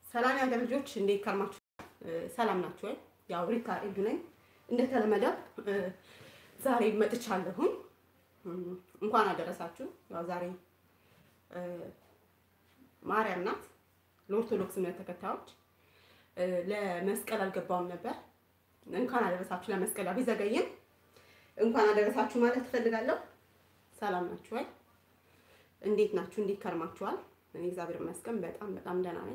ሰላም ያገር ልጆች እንዴት ከርማችሁ? ሰላም ናችሁ ወይ? ያው ሪካ ኤዱ ነኝ። እንደተለመደው ዛሬ መጥቻለሁኝ። እንኳን አደረሳችሁ። ያው ዛሬ ማርያም ናት ለኦርቶዶክስ እምነት ተከታዮች ለመስቀል አልገባውም ነበር። እንኳን አደረሳችሁ ለመስቀል ቢዘገይም እንኳን አደረሳችሁ ማለት እፈልጋለሁ። ሰላም ናችሁ ወይ? እንዴት ናችሁ? እንዴት ከርማችኋል? እኔ እግዚአብሔር ይመስገን በጣም በጣም ደህና ነኝ።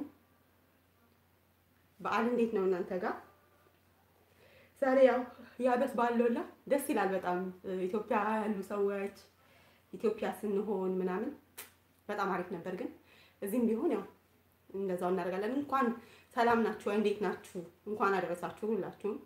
በዓል እንዴት ነው እናንተ ጋር? ዛሬ ያው የዓመት በዓል ነውና ደስ ይላል በጣም ኢትዮጵያ ያሉ ሰዎች ኢትዮጵያ ስንሆን ምናምን በጣም አሪፍ ነበር። ግን እዚህም ቢሆን ያው እንደዛው እናደርጋለን። እንኳን ሰላም ናችሁ ወይ? እንዴት ናችሁ? እንኳን አደረሳችሁ ሁላችሁም።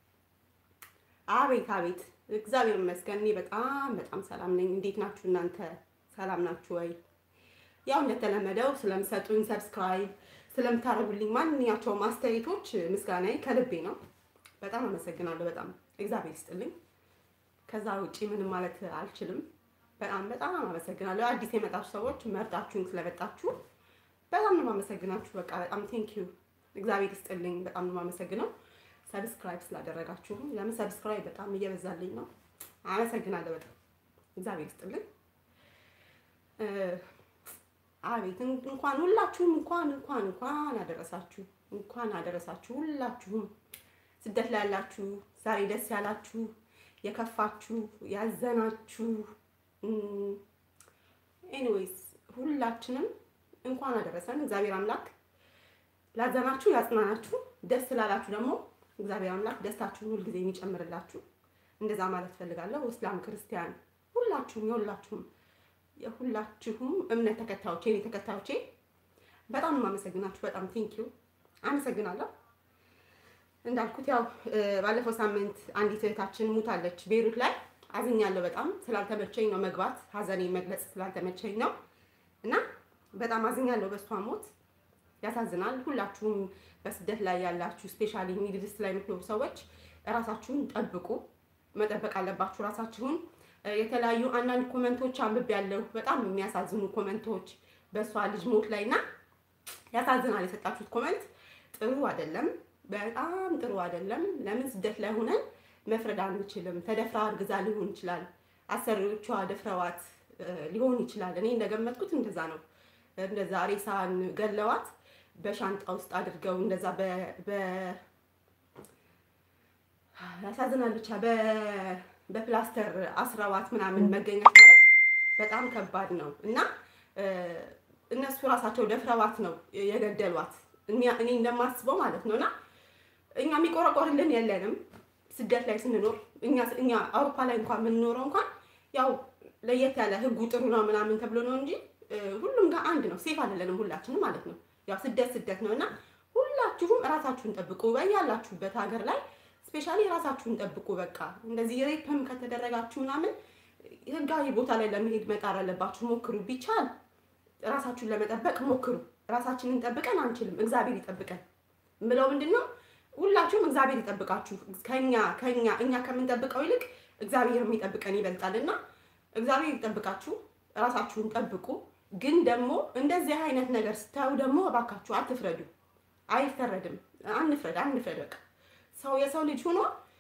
አቤት አቤት እግዚአብሔር ይመስገን እኔ በጣም በጣም ሰላም ነኝ። እንዴት ናችሁ እናንተ? ሰላም ናችሁ ወይ? ያው እንደተለመደው ስለምሰጡኝ ሰብስክራይብ ስለምታደርጉልኝ ማንኛቸውም አስተያየቶች ምስጋናዬ ከልቤ ነው። በጣም አመሰግናለሁ። በጣም እግዚአብሔር ይስጥልኝ። ከዛ ውጪ ምንም ማለት አልችልም። በጣም በጣም አመሰግናለሁ። አዲስ የመጣችሁ ሰዎች መርጣችሁን ስለመጣችሁ በጣም ነው የማመሰግናችሁ። በቃ በጣም ቴንክ ዩ እግዚአብሔር ይስጥልኝ። በጣም ነው የማመሰግነው ሰብስክራይብ ስላደረጋችሁ። ለምን ሰብስክራይብ በጣም እየበዛልኝ ነው። አመሰግናለሁ በጣም እግዚአብሔር ይስጥልኝ። አቤት እንኳን ሁላችሁም እንኳን እንኳን እንኳን አደረሳችሁ እንኳን አደረሳችሁ ሁላችሁም ስደት ላይ ያላችሁ ዛሬ ደስ ያላችሁ የከፋችሁ ያዘናችሁ ኤኒዌይስ ሁላችንም እንኳን አደረሰን። እግዚአብሔር አምላክ ላዘናችሁ ያጽናናችሁ፣ ደስ ላላችሁ ደግሞ እግዚአብሔር አምላክ ደስታችሁን ሁልጊዜ የሚጨምርላችሁ እንደዛ ማለት ፈልጋለሁ። እስላም ክርስቲያን ሁላችሁም የሁላችሁም የሁላችሁም እምነት ተከታዮቼ እኔ ተከታዮቼ በጣም ነው የማመሰግናችሁ። በጣም ቴንኪዩ አመሰግናለሁ። እንዳልኩት ያው ባለፈው ሳምንት አንዲት እህታችን ሙታለች ቤሩት ላይ አዝኛለሁ። በጣም ስላልተመቸኝ ነው መግባት ሀዘኔ መግለጽ ስላልተመቸኝ ነው እና በጣም አዝኛለሁ በሷ ሞት። ያሳዝናል። ሁላችሁም በስደት ላይ ያላችሁ ስፔሻሊ ሚድል ኢስት ላይ የምትኖሩ ሰዎች እራሳችሁን ጠብቁ። መጠበቅ አለባችሁ ራሳችሁን። የተለያዩ አንዳንድ ኮመንቶች አንብቤ ያለሁ በጣም የሚያሳዝኑ ኮመንቶች በእሷ ልጅ ሞት ላይ እና ያሳዝናል። የሰጣችሁት ኮመንት ጥሩ አይደለም፣ በጣም ጥሩ አይደለም። ለምን ስደት ላይ ሆነን መፍረድ አንችልም። ተደፍራ እርግዛ ሊሆን ይችላል፣ አሰሪዎቿ ደፍረዋት ሊሆን ይችላል። እኔ እንደገመትኩት እንደዛ ነው። እንደዛ ሬሳን ገለዋት በሻንጣ ውስጥ አድርገው እንደዛ ያሳዝናል ብቻ በፕላስተር አስረዋት ምናምን መገኘት ማለት በጣም ከባድ ነው እና እነሱ ራሳቸው ደፍረዋት ነው የገደሏት። እኔ እንደማስበው ማለት ነው እና እኛ የሚቆረቆርልን የለንም ስደት ላይ ስንኖር እኛ አውሮፓ ላይ እንኳን የምንኖረው እንኳን ያው ለየት ያለ ህጉ ጥሩ ነው ምናምን ተብሎ ነው እንጂ ሁሉም ጋር አንድ ነው። ሴፍ አይደለንም ሁላችንም ማለት ነው። ያው ስደት ስደት ነው እና ሁላችሁም ራሳችሁን ጠብቁ። በያላችሁበት ሀገር ላይ ስፔሻሊ ራሳችሁን ጠብቁ። በቃ እንደዚህ ሬፕም ከተደረጋችሁ ምናምን ህጋዊ ቦታ ላይ ለመሄድ መጣር አለባችሁ። ሞክሩ፣ ቢቻል ራሳችሁን ለመጠበቅ ሞክሩ። ራሳችንን ጠብቀን አንችልም፣ እግዚአብሔር ይጠብቀን ምለው ምንድን ነው ሁላችሁም እግዚአብሔር ይጠብቃችሁ። ከኛ ከኛ እኛ ከምንጠብቀው ይልቅ እግዚአብሔር የሚጠብቀን ይበልጣልና እግዚአብሔር ይጠብቃችሁ። ራሳችሁን ጠብቁ። ግን ደግሞ እንደዚህ አይነት ነገር ስታዩ ደግሞ እባካችሁ አትፍረዱ። አይፈረድም። አንፍረድ አንፍረድ። በቃ ሰው የሰው ልጅ ሆኖ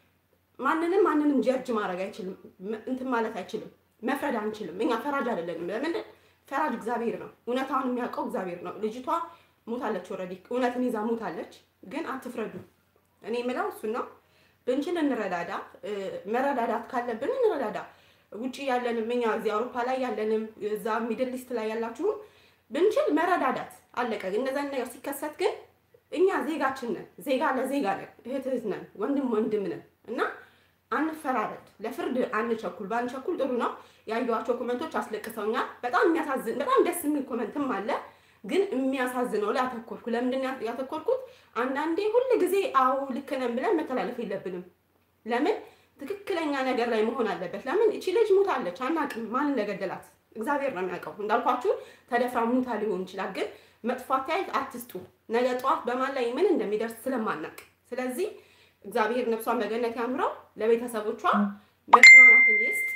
ማንንም ማንንም ጀርጅ ማድረግ አይችልም፣ እንትን ማለት አይችልም፣ መፍረድ አንችልም። እኛ ፈራጅ አይደለንም። ለምን ፈራጅ እግዚአብሔር ነው። እውነታውን የሚያውቀው እግዚአብሔር ነው። ልጅቷ ሞታለች፣ ኦልሬዲ እውነትን ይዛ ሞታለች። ግን አትፍረዱ። እኔ የምለው እሱን ነው። ብንችል እንረዳዳ። መረዳዳት ካለብን እንረዳዳ። ውጭ ያለንም እኛ እዚህ አውሮፓ ላይ ያለንም እዛ ሚድል ኢስት ላይ ያላችሁም ብንችል መረዳዳት አለቀ። እንደዛን ነገር ሲከሰት ግን እኛ ዜጋችን ነን፣ ዜጋ ለዜጋ ነን፣ እህት እህት ነን፣ ወንድም ወንድም ነን እና አንፈራረድ፣ ለፍርድ አንቸኩል። ባንቸኩል ጥሩ ነው። ያየኋቸው ኮመንቶች አስለቅሰውኛል። በጣም የሚያሳዝን በጣም ደስ የሚል ኮመንትም አለ፣ ግን የሚያሳዝነው ላይ አተኮርኩ። ለምንድን ያተኮርኩት? አንዳንዴ ሁል ጊዜ አዎ ልክ ነን ብለን መተላለፍ የለብንም። ለምን ትክክለኛ ነገር ላይ መሆን አለበት። ለምን እቺ ልጅ ሙታለች፣ አናውቅም ማን እንደገደላት እግዚአብሔር ነው የሚያውቀው። እንዳልኳችሁ ተደፍራ ሙታ ሊሆን ይችላል። ግን መጥፎ አስተያየት አትስጡ። ነገ ጠዋት በማን ላይ ምን እንደሚደርስ ስለማናውቅ፣ ስለዚህ እግዚአብሔር ነፍሷን በገነት ያኑረው፣ ለቤተሰቦቿ መጽናናትን ይስጥ፣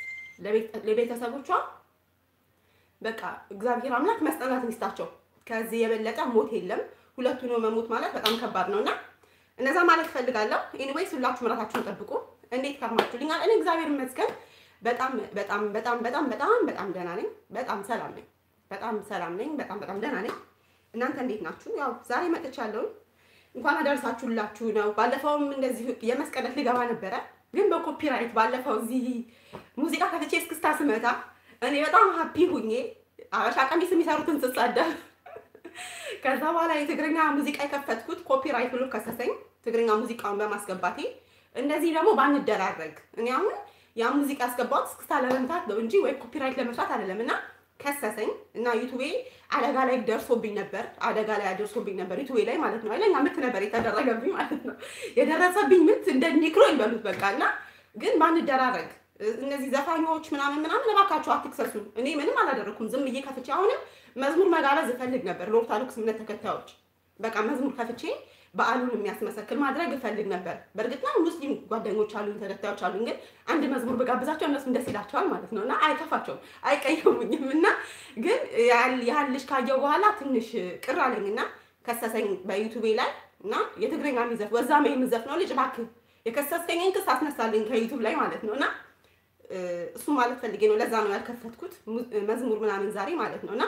ለቤተሰቦቿ በቃ እግዚአብሔር አምላክ መጽናናትን ይስጣቸው። ከዚህ የበለጠ ሞት የለም። ሁለቱ ነው መሞት ማለት በጣም ከባድ ነው እና እነዛ ማለት እፈልጋለሁ። ኤኒዌይስ ሁላችሁም ራሳችሁን ጠብቁ። እንዴት ከርማችሁልኛል? እኔ እግዚአብሔር ይመስገን በጣም በጣም በጣም በጣም በጣም በጣም ደህና ነኝ። በጣም ሰላም ነኝ። በጣም ሰላም ነኝ። በጣም በጣም ደህና ነኝ። እናንተ እንዴት ናችሁ? ያው ዛሬ መጥቻለሁ። እንኳን አደረሳችሁላችሁ ነው። ባለፈውም እንደዚህ የመስቀል ዕለት ልገባ ነበረ፣ ግን በኮፒራይት ባለፈው እዚህ ሙዚቃ ከፍቼ እስክስታ ስመታ እኔ በጣም ሀፒ ሁኜ አበሻ ቀሚስ የሚሰሩትን ስሳደብ ከዛ በኋላ የትግርኛ ሙዚቃ የከፈትኩት ኮፒራይት ብሎ ከሰሰኝ፣ ትግርኛ ሙዚቃውን በማስገባቴ። እንደዚህ ደግሞ ባንደራረግ እኔ አሁን ያ ሙዚቃ ያስገባሁት እስክስታ ለመምታት ነው እንጂ ወይ ኮፒራይት ለመስራት አይደለም እና ከሰሰኝ እና ዩቱቤ አደጋ ላይ ደርሶብኝ ነበር። አደጋ ላይ ደርሶብኝ ነበር ዩቱቤ ላይ ማለት ነው። አይለኛ ምት ነበር የተደረገብኝ ማለት ነው። የደረሰብኝ ምት እንደ ኒክሮ ይበሉት በቃ እና ግን ባንደራረግ እነዚህ ዘፋኞች ምናምን ምናምን እባካችሁ አትክሰሱን። እኔ ምንም አላደረኩም። ዝም ብዬ ከፍቼ አሁንም መዝሙር መጋበዝ እፈልግ ነበር ለኦርቶዶክስ እምነት ተከታዮች በቃ መዝሙር ከፍቼ በዓሉን የሚያስመሰክል ማድረግ እፈልግ ነበር። በእርግጥ ነው ሙስሊም ጓደኞች አሉኝ፣ ተከታዮች አሉኝ። ግን አንድ መዝሙር በጋብዛቸው እነሱም ደስ ይላቸዋል ማለት ነው እና አይከፋቸውም፣ አይቀየሙኝም። እና ግን ያህል ልጅ ካየው በኋላ ትንሽ ቅር አለኝ እና ከሰሰኝ በዩቱቤ ላይ እና የትግረኛ የሚዘፍ ወዛሜ የምዘፍ ነው ልጅ እባክህ የከሰስከኝን ክስ አስነሳልኝ ከዩቱብ ላይ ማለት ነው እና እሱ ማለት ፈልጌ ነው። ለዛ ነው ያልከፈትኩት መዝሙር ምናምን ዛሬ ማለት ነው እና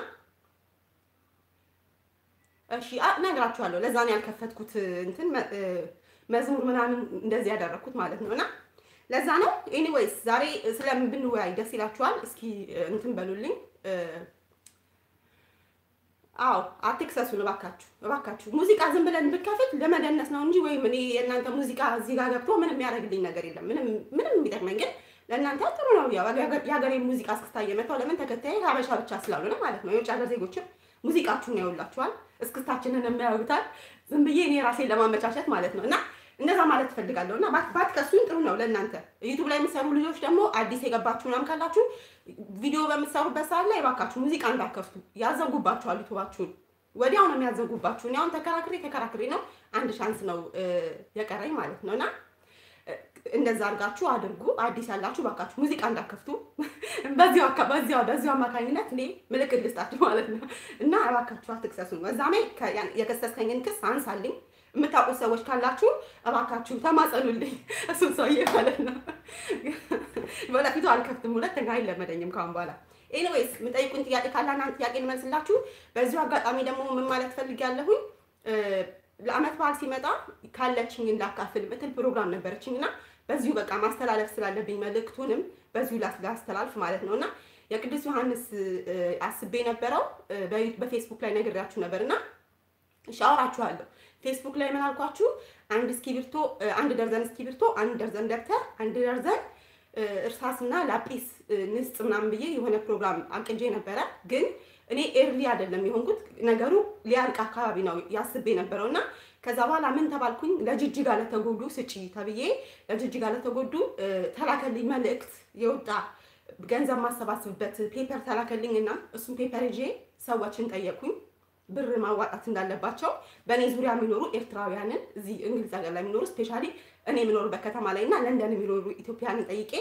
እሺ እነግራችኋለሁ። ለዛ ነው ያልከፈትኩት እንትን መዝሙር ምናምን እንደዚህ ያደረኩት ማለት ነው እና ለዛ ነው። ኤኒዌይስ ዛሬ ስለምን ብንወያይ ደስ ይላችኋል? እስኪ እንትን በሉልኝ። አዎ አትክሰሱን እባካችሁ፣ እባካችሁ። ሙዚቃ ዝም ብለን ብከፍት ለመደነስ ነው እንጂ ወይም እኔ የእናንተ ሙዚቃ እዚህ ጋር ገብቶ ምንም የሚያደርግልኝ ነገር የለም። ምንም ምንም የሚጠቅመኝ ግን ለእናንተ ጥሩ ነው። ያው የሀገሬን ሙዚቃ እስክስታ እየመታው ለምን ተከታይ ሀበሻ ብቻ ስላልሆነ ማለት ነው። የውጭ ሀገር ዜጎችም ሙዚቃችሁን ያውላችኋል፣ እስክስታችንን የሚያዩታል። ዝም ብዬ እኔ ራሴን ለማመቻቸት ማለት ነው እና እንደዛ ማለት ትፈልጋለሁ እና ባትከሱኝ ጥሩ ነው ለእናንተ። ዩቱብ ላይ የምትሰሩ ልጆች ደግሞ አዲስ የገባችሁ ምናምን ካላችሁ ቪዲዮ በምትሰሩበት ሰዓት ላይ እባካችሁ ሙዚቃ እንዳከፍቱ፣ ያዘጉባችኋል። ዩቱባችሁን ወዲያው ነው የሚያዘጉባችሁ። እኔ አሁን ተከራክሬ ተከራክሬ ነው አንድ ሻንስ ነው የቀረኝ ማለት ነው እና እንደዛ አድርጋችሁ አድርጉ። አዲስ ያላችሁ ባካችሁ ሙዚቃ እንዳከፍቱ በዚሁ በዚሁ በዚሁ አማካኝነት እኔ ምልክት ልስጣችሁ ማለት ነው እና እባካችሁ አትክሰሱን። በዛሜ የከሰስከኝን ክስ አንሳልኝ። የምታውቁት ሰዎች ካላችሁ እባካችሁ ተማጸኑልኝ፣ እሱም ሰውዬ ማለት ነው። በለፊቱ አልከፍትም፣ ሁለተኛ አይለመደኝም ካሁን በኋላ። ኤኒዌይስ የምጠይቁን ጥያቄ ካላና ጥያቄ እንመልስላችሁ። በዚሁ አጋጣሚ ደግሞ ምን ማለት ፈልጊያለሁኝ ለአመት በዓል ሲመጣ ካለችኝ እንዳካፍል ምትል ፕሮግራም ነበረችኝ እና በዚሁ በቃ ማስተላለፍ ስላለብኝ መልእክቱንም በዚሁ ላስተላልፍ ማለት ነው እና የቅዱስ ዮሐንስ አስቤ ነበረው በፌስቡክ ላይ ነግሬያችሁ ነበር እና ሻወራችኋለሁ። ፌስቡክ ላይ ምን አልኳችሁ? አንድ እስክሪብቶ፣ አንድ ደርዘን እስክሪብቶ፣ አንድ ደርዘን ደብተር፣ አንድ ደርዘን እርሳስና ላጲስ ንስጥ ምናምን ብዬ የሆነ ፕሮግራም አቅጄ ነበረ ግን እኔ ኤርሊ አይደለም የሆንኩት ነገሩ ሊያልቅ አካባቢ ነው ያስቤ ነበረው እና ከዛ በኋላ ምን ተባልኩኝ ለጅጅጋ ለተጎዱ ስጪ ተብዬ ለጅጅጋ ለተጎዱ ተላከልኝ መልእክት የወጣ ገንዘብ ማሰባስብበት ፔፐር ተላከልኝ እና እሱም ፔፐር ይዤ ሰዎችን ጠየቁኝ ብር ማዋጣት እንዳለባቸው በእኔ ዙሪያ የሚኖሩ ኤርትራውያንን እዚህ እንግሊዝ ሀገር ላይ የሚኖሩ ስፔሻሊ እኔ የምኖርበት ከተማ ላይ እና ለንደን የሚኖሩ ኢትዮጵያንን ጠይቄ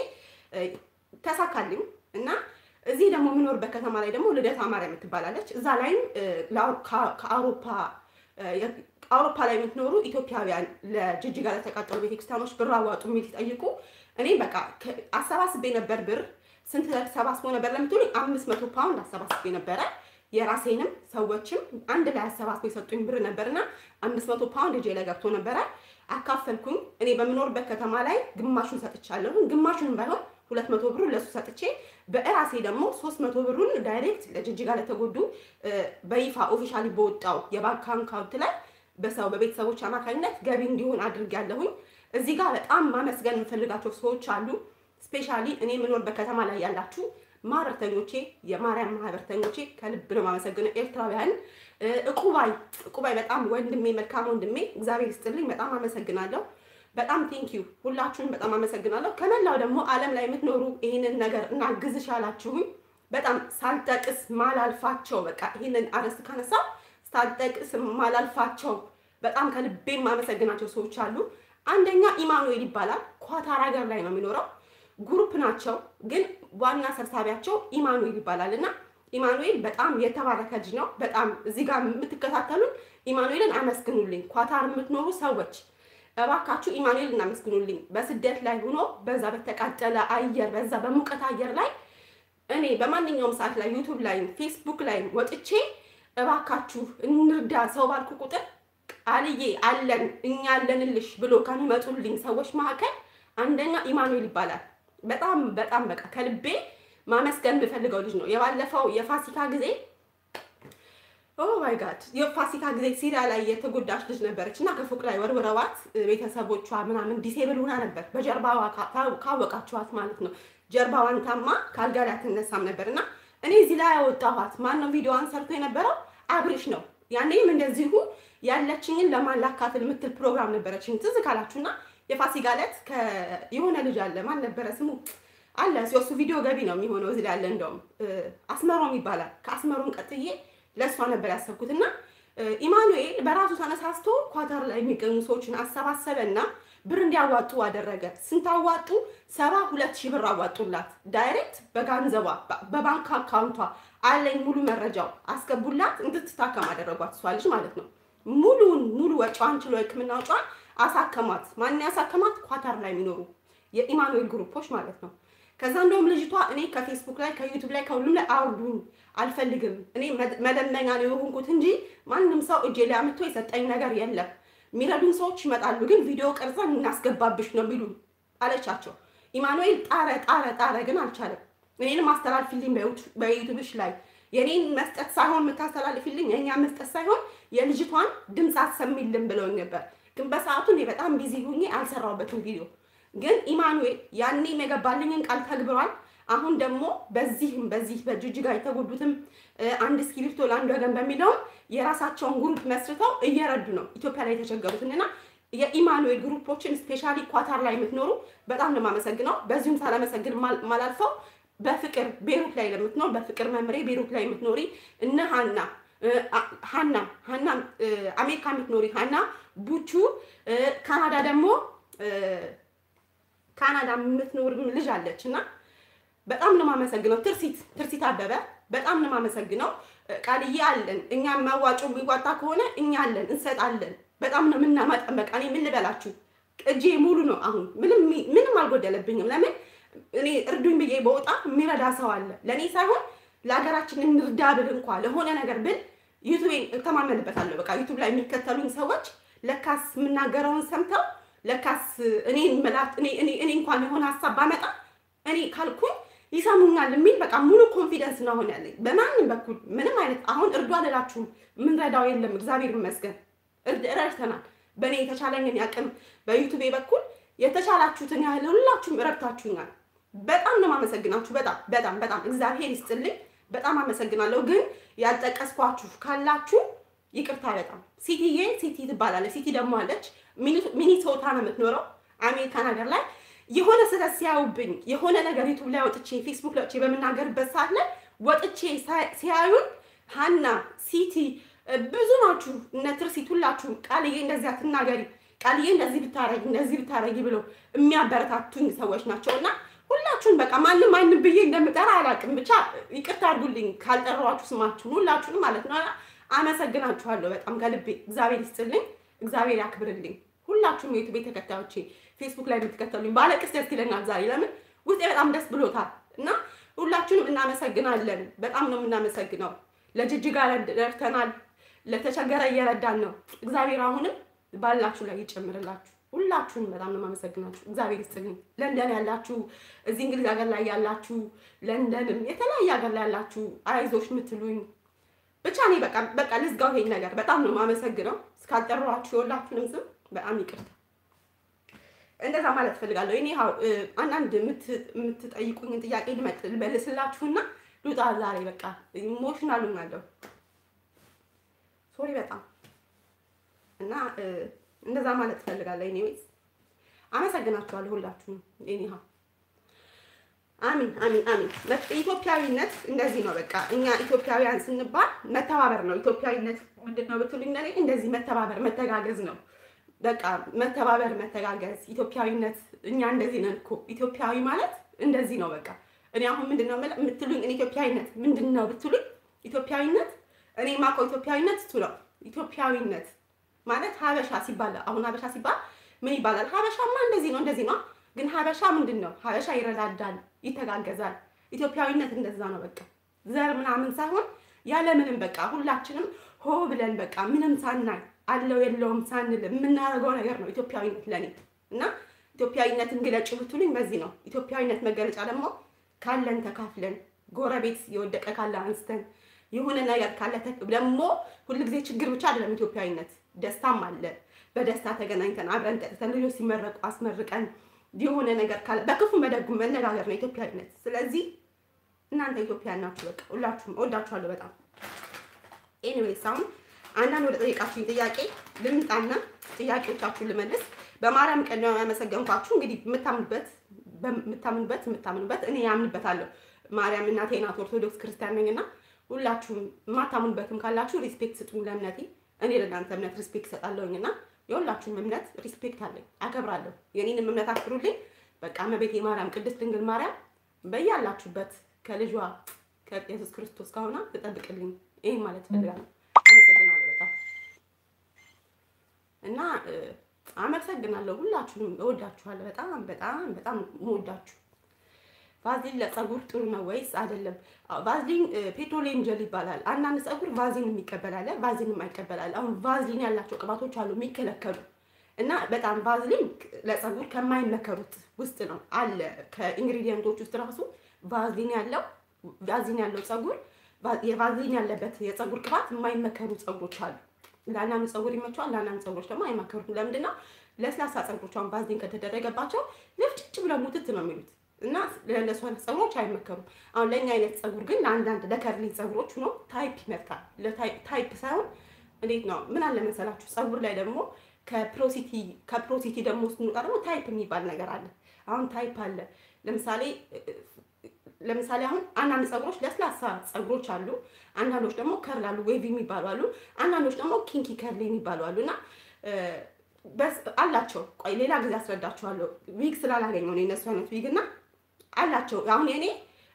ተሳካልኝ እና እዚህ ደግሞ የምኖርበት ከተማ ላይ ደግሞ ልደታ ማርያም ትባላለች። እዛ ላይም ከአውሮፓ አውሮፓ ላይ የምትኖሩ ኢትዮጵያውያን ለጅጅጋ ለተቃጠሉ ቤተክርስቲያኖች ብር አዋጡ የሚል ሲጠይቁ እኔ በቃ አሰባስቤ ነበር ብር ስንት ተሰባስቦ ነበር ለምትሉኝ አምስት መቶ ፓውንድ አሰባስቤ ነበረ። የራሴንም ሰዎችም አንድ ላይ አሰባስቦ የሰጡኝ ብር ነበርና አምስት መቶ ፓውንድ እጄ ላይ ገብቶ ነበረ። አካፈልኩኝ። እኔ በምኖርበት ከተማ ላይ ግማሹን ሰጥቻለሁ። ግማሹን ባይሆን ሁለት መቶ ብሩን ለሱ ሰጥቼ በእራሴ ደግሞ ሶስት መቶ ብሩን ዳይሬክት ለጅጅጋ ለተጎዱ በይፋ ኦፊሻሊ በወጣው የባንክ አካውንት ላይ በሰው በቤተሰቦች አማካኝነት ገቢ እንዲሆን አድርጌያለሁኝ። እዚህ ጋር በጣም ማመስገን የምፈልጋቸው ሰዎች አሉ። ስፔሻሊ እኔ የምኖርበት ከተማ ላይ ያላችሁ ማህበርተኞቼ፣ የማርያም ማህበርተኞቼ ከልብ ነው የማመሰግነው። ኤርትራውያን እቁባይ እቁባይ በጣም ወንድሜ መልካም ወንድሜ እግዚአብሔር ይስጥልኝ። በጣም አመሰግናለሁ። በጣም ቴንኪዩ ሁላችሁም በጣም አመሰግናለሁ። ከመላው ደግሞ ዓለም ላይ የምትኖሩ ይህንን ነገር እናግዝሽ ያላችሁኝ በጣም ሳልጠቅስ ማላልፋቸው በቃ ይህንን አርዕስት ካነሳ ሳልጠቅስ ማላልፋቸው በጣም ከልቤ የማመሰግናቸው ሰዎች አሉ። አንደኛ ኢማኑኤል ይባላል። ኳታር ሀገር ላይ ነው የሚኖረው። ግሩፕ ናቸው፣ ግን ዋና ሰብሳቢያቸው ኢማኑኤል ይባላል እና ኢማኑኤል በጣም የተባረከ ልጅ ነው። በጣም እዚህ ጋር የምትከታተሉን ኢማኑኤልን አመስግኑልኝ። ኳታር የምትኖሩ ሰዎች እባካችሁ ኢማኑኤል እናመስግኑልኝ። በስደት ላይ ሆኖ በዛ በተቃጠለ አየር በዛ በሙቀት አየር ላይ እኔ በማንኛውም ሰዓት ላይ ዩቱብ ላይም ፌስቡክ ላይም ወጥቼ እባካችሁ እንርዳ ሰው ባልኩ ቁጥር ቃልዬ አለን እኛ አለንልሽ ብሎ ከሚመጡልኝ ሰዎች መካከል አንደኛ ኢማኑኤል ይባላል። በጣም በጣም በቃ ከልቤ ማመስገን የምፈልገው ልጅ ነው። የባለፈው የፋሲካ ጊዜ ኦ ማይ ጋድ የፋሲካ ጊዜ ሲሪያ ላይ የተጎዳች ልጅ ነበረች እና ከፎቅ ላይ ወርውረዋት ቤተሰቦቿ ምናምን ዲሴብል ሆና ነበር። በጀርባዋ ካወቃችኋት ማለት ነው። ጀርባዋን ታማ ከአልጋ ላይ አትነሳም ነበር እና እኔ እዚህ ላይ ያወጣኋት ማነው ቪዲዮዋን ሰርቶ የነበረው አብርሽ ነው። ያኔም እንደዚሁ ያለችኝን ለማላካፍል የምትል ፕሮግራም ነበረችኝ ትዝ ካላችሁና የፋሲካ ዕለት የሆነ ልጅ አለ ማን ነበረ ስሙ አለ ሲወሱ ቪዲዮ ገቢ ነው የሚሆነው እዚህ ላይ አለ እንደውም አስመሮም ይባላል ከአስመሮም ቀጥዬ ለእሷ ነበር ያሰብኩት እና ኢማኑኤል በራሱ ተነሳስቶ ኳታር ላይ የሚገኙ ሰዎችን አሰባሰበና ብር እንዲያዋጡ አደረገ። ስንታዋጡ ሰባ ሁለት ሺህ ብር አዋጡላት። ዳይሬክት በገንዘቧ በባንክ አካውንቷ አለኝ ሙሉ መረጃው አስገቡላት። እንድትታከም አደረጓት። እሷ ልጅ ማለት ነው። ሙሉውን ሙሉ ወጪዋን ችሎ ሕክምና ወጪዋን አሳከሟት። ማን ያሳከማት? ኳታር ላይ የሚኖሩ የኢማኑኤል ግሩፖች ማለት ነው። ከዛ እንደውም ልጅቷ እኔ ከፌስቡክ ላይ ከዩቱብ ላይ ከሁሉም ላይ አውርዱኝ አልፈልግም፣ እኔ መለመኛ ነው የሆንኩት እንጂ ማንም ሰው እጄ ላይ አምጥቶ የሰጠኝ ነገር የለም። የሚረዱን ሰዎች ይመጣሉ፣ ግን ቪዲዮ ቀርጸን እናስገባብሽ ነው የሚሉ አለቻቸው። ኢማኑኤል ጣረ ጣረ ጣረ፣ ግን አልቻለም። እኔንም አስተላልፊልኝ በዩቱብሽ ላይ የኔን መስጠት ሳይሆን የምታስተላልፊልኝ የእኛ መስጠት ሳይሆን የልጅቷን ድምፅ አሰሚልን ብለውኝ ነበር። ግን በሰዓቱ እኔ በጣም ቢዚ ሁኜ አልሰራሁበትም ቪዲዮ ግን ኢማኑኤል ያኔም የገባልኝን ቃል ተግብሯል። አሁን ደግሞ በዚህም በዚህ በጅጅጋ የተጎዱትም አንድ እስክሪብቶ ለአንድ ወገን በሚለውም የራሳቸውን ግሩፕ መስርተው እየረዱ ነው ኢትዮጵያ ላይ የተቸገሩትን እና የኢማኑኤል ግሩፖችን ስፔሻሊ ኳታር ላይ የምትኖሩ በጣም ነው የማመሰግነው። በዚሁም ሳላመሰግን ማላልፈው በፍቅር ቤሩት ላይ ለምትኖር በፍቅር መምሬ ቤሩት ላይ የምትኖሪ እነ ሀና ሀና ሀና አሜሪካ የምትኖሪ ሀና ቡቹ ካናዳ ደግሞ ካናዳ የምትኖር ልጅ አለች እና በጣም ነው የማመሰግነው። ትርሲት ትርሲት አበበ በጣም ነው የማመሰግነው። ቃልዬ አለን እኛ መዋጮ የሚዋጣ ከሆነ እኛ አለን እንሰጣለን። በጣም ነው የምናመጠን። በቃ እኔ ምን ልበላችሁ እጄ ሙሉ ነው። አሁን ምንም ምንም አልጎደለብኝም። ለምን እኔ እርዱኝ ብዬ በወጣ የሚረዳ ሰው አለ። ለእኔ ሳይሆን ለሀገራችን እንርዳ ብል እንኳ ለሆነ ነገር ብል ዩቱቤን እተማመንበታለሁ። በቃ ዩቱብ ላይ የሚከተሉኝ ሰዎች ለካስ የምናገረውን ሰምተው ለካስ እኔን መላት እኔ እንኳን የሆነ ሀሳብ ባመጣ እኔ ካልኩኝ ይሰሙኛል የሚል በቃ ሙሉ ኮንፊደንስ ነው አሁን ያለኝ። በማንም በኩል ምንም አይነት አሁን እርዱ አልላችሁም፣ የምንረዳው የለም። እግዚአብሔር ይመስገን ረድተናል። በእኔ የተቻለኝን ያቅም በዩቱቤ በኩል የተቻላችሁትን ያህል ሁላችሁም ረድታችሁኛል። በጣም ነው የማመሰግናችሁ። በጣም በጣም በጣም እግዚአብሔር ይስጥልኝ። በጣም አመሰግናለሁ። ግን ያልጠቀስኳችሁ ካላችሁ ይቅርታ። በጣም ሲቲዬ ሲቲ ትባላለች። ሲቲ ደግሞ አለች ሚኒሶታ ነው የምትኖረው አሜሪካን ሀገር ላይ የሆነ ስህተት ሲያዩብኝ የሆነ ነገር ዩቱብ ላይ ወጥቼ ፌስቡክ ላይ ወጥቼ በምናገርበት ሰዓት ላይ ወጥቼ ሲያዩን ሀና ሲቲ ብዙ ናችሁ እነ ትርሲት ሁላችሁም ቃልዬ እንደዚህ አትናገሪ ቃልዬ እንደዚህ ብታረጊ እንደዚህ ብታረጊ ብለው የሚያበረታቱኝ ሰዎች ናቸው እና ሁላችሁም በቃ ማንም ማንም ብዬ እንደምጠራ አላውቅም። ብቻ ይቅርታ አድርጉልኝ ካልጠራኋችሁ ስማችሁን ሁላችሁንም ማለት ነው። አመሰግናችኋለሁ በጣም ከልቤ። እግዚአብሔር ይስጥልኝ፣ እግዚአብሔር ያክብርልኝ። ሁላችሁም የዩቱቤ ተከታዮቼ ፌስቡክ ላይ የምትከተሉኝ ባለቅስ ደስ ይለኛል ዛሬ። ለምን ውስጤ በጣም ደስ ብሎታል እና ሁላችሁንም እናመሰግናለን። በጣም ነው የምናመሰግነው። ለጅጅጋ ደርተናል፣ ለተቸገረ እየረዳን ነው። እግዚአብሔር አሁንም ባላችሁ ላይ ይጨምርላችሁ። ሁላችሁንም በጣም ነው የማመሰግናችሁ። እግዚአብሔር ይስጥልኝ። ለንደን ያላችሁ፣ እዚህ እንግሊዝ ሀገር ላይ ያላችሁ፣ ለንደንም የተለያየ ሀገር ላይ ያላችሁ አይዞሽ የምትሉኝ ብቻ እኔ በቃ በቃ ልዝጋው ይሄን ነገር። በጣም ነው የማመሰግነው። እስካልጠራኋችሁ የሁላችሁንም ስም በጣም ይቅርታ። እንደዛ ማለት ፈልጋለሁ። እኔ አንዳንድ የምትጠይቁኝን ጥያቄ ልመልስላችሁና ልውጣ ዛሬ። በቃ ኢሞሽናል ሆኛለሁ። ሶሪ በጣም እና እንደዛ ማለት ፈልጋለሁ። ኤኒዌይስ አመሰግናችኋለሁ ሁላችሁም። ኤኒሃ አሚን አሚን አሚን። ኢትዮጵያዊነት እንደዚህ ነው። በቃ እኛ ኢትዮጵያውያን ስንባል መተባበር ነው። ኢትዮጵያዊነት ምንድን ነው ብትሉኝ ለእኔ እንደዚህ መተባበር፣ መተጋገዝ ነው። በቃ መተባበር፣ መተጋገዝ ኢትዮጵያዊነት። እኛ እንደዚህ ነን እኮ ኢትዮጵያዊ ማለት እንደዚህ ነው። በቃ እኔ አሁን ምንድን ነው የምትሉኝ? እኔ ኢትዮጵያዊነት ምንድን ነው ብትሉኝ፣ ኢትዮጵያዊነት እኔ የማውቀው ኢትዮጵያዊነት እሱ ነው። ኢትዮጵያዊነት ማለት ሀበሻ ሲባል አሁን ሀበሻ ሲባል ምን ይባላል? ሀበሻማ እንደዚህ ነው እንደዚህ ነው። ግን ሀበሻ ምንድን ነው? ሀበሻ ይረዳዳል፣ ይተጋገዛል። ኢትዮጵያዊነት እንደዛ ነው። በቃ ዘር ምናምን ሳይሆን ያለምንም በቃ ሁላችንም ሆ ብለን በቃ ምንም ሳናይ አለው የለውም ሳንል የምናደርገው ነገር ነው ኢትዮጵያዊነት ለኔ እና ኢትዮጵያዊነትን ግለጭ ብትሉኝ በዚህ ነው። ኢትዮጵያዊነት መገለጫ ደግሞ ካለን ተካፍለን፣ ጎረቤት የወደቀ ካለ አንስተን፣ የሆነ ነገር ካለ ደግሞ ሁልጊዜ ችግር ብቻ አይደለም ኢትዮጵያዊነት፣ ደስታም አለ። በደስታ ተገናኝተን አብረን ጠጥተን ልጆች ሲመረቁ አስመርቀን የሆነ ነገር ካለ በክፉ መደጉ መነጋገር ነው ኢትዮጵያዊነት። ስለዚህ እናንተ ኢትዮጵያ ናችሁ። በቃ ሁላችሁም እወዳችኋለሁ በጣም። ኤኒዌይስ አሁን አንዳንድ ወደ ጠየቃችሁኝ ጥያቄ ልምጣና ጥያቄዎቻችሁን ልመልስ። በማርያም ቀን ነው ያመሰገንኳችሁ። እንግዲህ የምታምኑበት የምታምኑበት የምታምኑበት እኔ ያምንበታለሁ። ማርያም እናቴ ናት፣ ኦርቶዶክስ ክርስቲያን ነኝና ሁላችሁም የማታምኑበትም ካላችሁ ሪስፔክት ስጡኝ ለእምነቴ። እኔ ለእናንተ እምነት ሪስፔክት እሰጣለሁኝና የሁላችሁም እምነት ሪስፔክት አለኝ፣ አከብራለሁ። የኔንም እምነት አክብሩልኝ። በቃ እመቤቴ ማርያም ቅድስት ድንግል ማርያም በያላችሁበት ከልጇ ከኢየሱስ ክርስቶስ ከሆነ ትጠብቅልኝ። ይህ ማለት ፈልጋለሁ። አመሰግናለሁ በጣም እና አመሰግናለሁ። ሁላችሁንም እወዳችኋለሁ። በጣም በጣም በጣም እወዳችሁ። ቫዝሊን ለጸጉር ጥሩ ነው ወይስ አይደለም? ቫዝሊን ፔትሮሊየም ጀል ይባላል። አንዳንድ ጸጉር ቫዝሊን የሚቀበላለ ቫዝሊን የማይቀበላል። አሁን ቫዝሊን ያላቸው ቅባቶች አሉ የሚከለከሉ እና በጣም ቫዝሊን ለጸጉር ከማይመከሩት ውስጥ ነው አለ ከኢንግሪዲየንቶች ውስጥ ራሱ ቫዝሊን ያለው ቫዝሊን ያለው ጸጉር የቫዝሊን ያለበት የጸጉር ቅባት የማይመከሩ ጸጉሮች አሉ። ለአንዳንዱ ጸጉር ይመቸዋል፣ ለአንዳንዱ ጸጉሮች ደግሞ አይመከሩትም። ለምንድን ነው? ለስላሳ ጸጉሮች አሁን ቫዝሊን ከተደረገባቸው ልፍጭጭ ብለው ሙትት ነው የሚሉት እና ለእነሱ አይነት ጸጉሮች አይመከሩም። አሁን ለእኛ አይነት ጸጉር ግን ለአንዳንድ ለከርሊ ጸጉሮች ሆኖ ታይፕ ይመርጣል። ታይፕ ሳይሆን እንዴት ነው ምን አለ መሰላችሁ ጸጉር ላይ ደግሞ ከፕሮሲቲ ከፕሮሲቲ ደግሞ ስንወጣ ደግሞ ታይፕ የሚባል ነገር አለ። አሁን ታይፕ አለ። ለምሳሌ ለምሳሌ አሁን አንዳንድ ጸጉሮች ለስላሳ ጸጉሮች አሉ። አንዳንዶች ደግሞ ከርል አሉ፣ ዌቭ የሚባሉ አሉ። አንዳንዶች ደግሞ ኪንኪ ከርል የሚባሉ አሉ እና አላቸው። ቆይ ሌላ ጊዜ አስረዳችኋለሁ። ዊግ ስላላገኘው ነው የነሱ አይነት ዊግ እና አላቸው። አሁን የኔ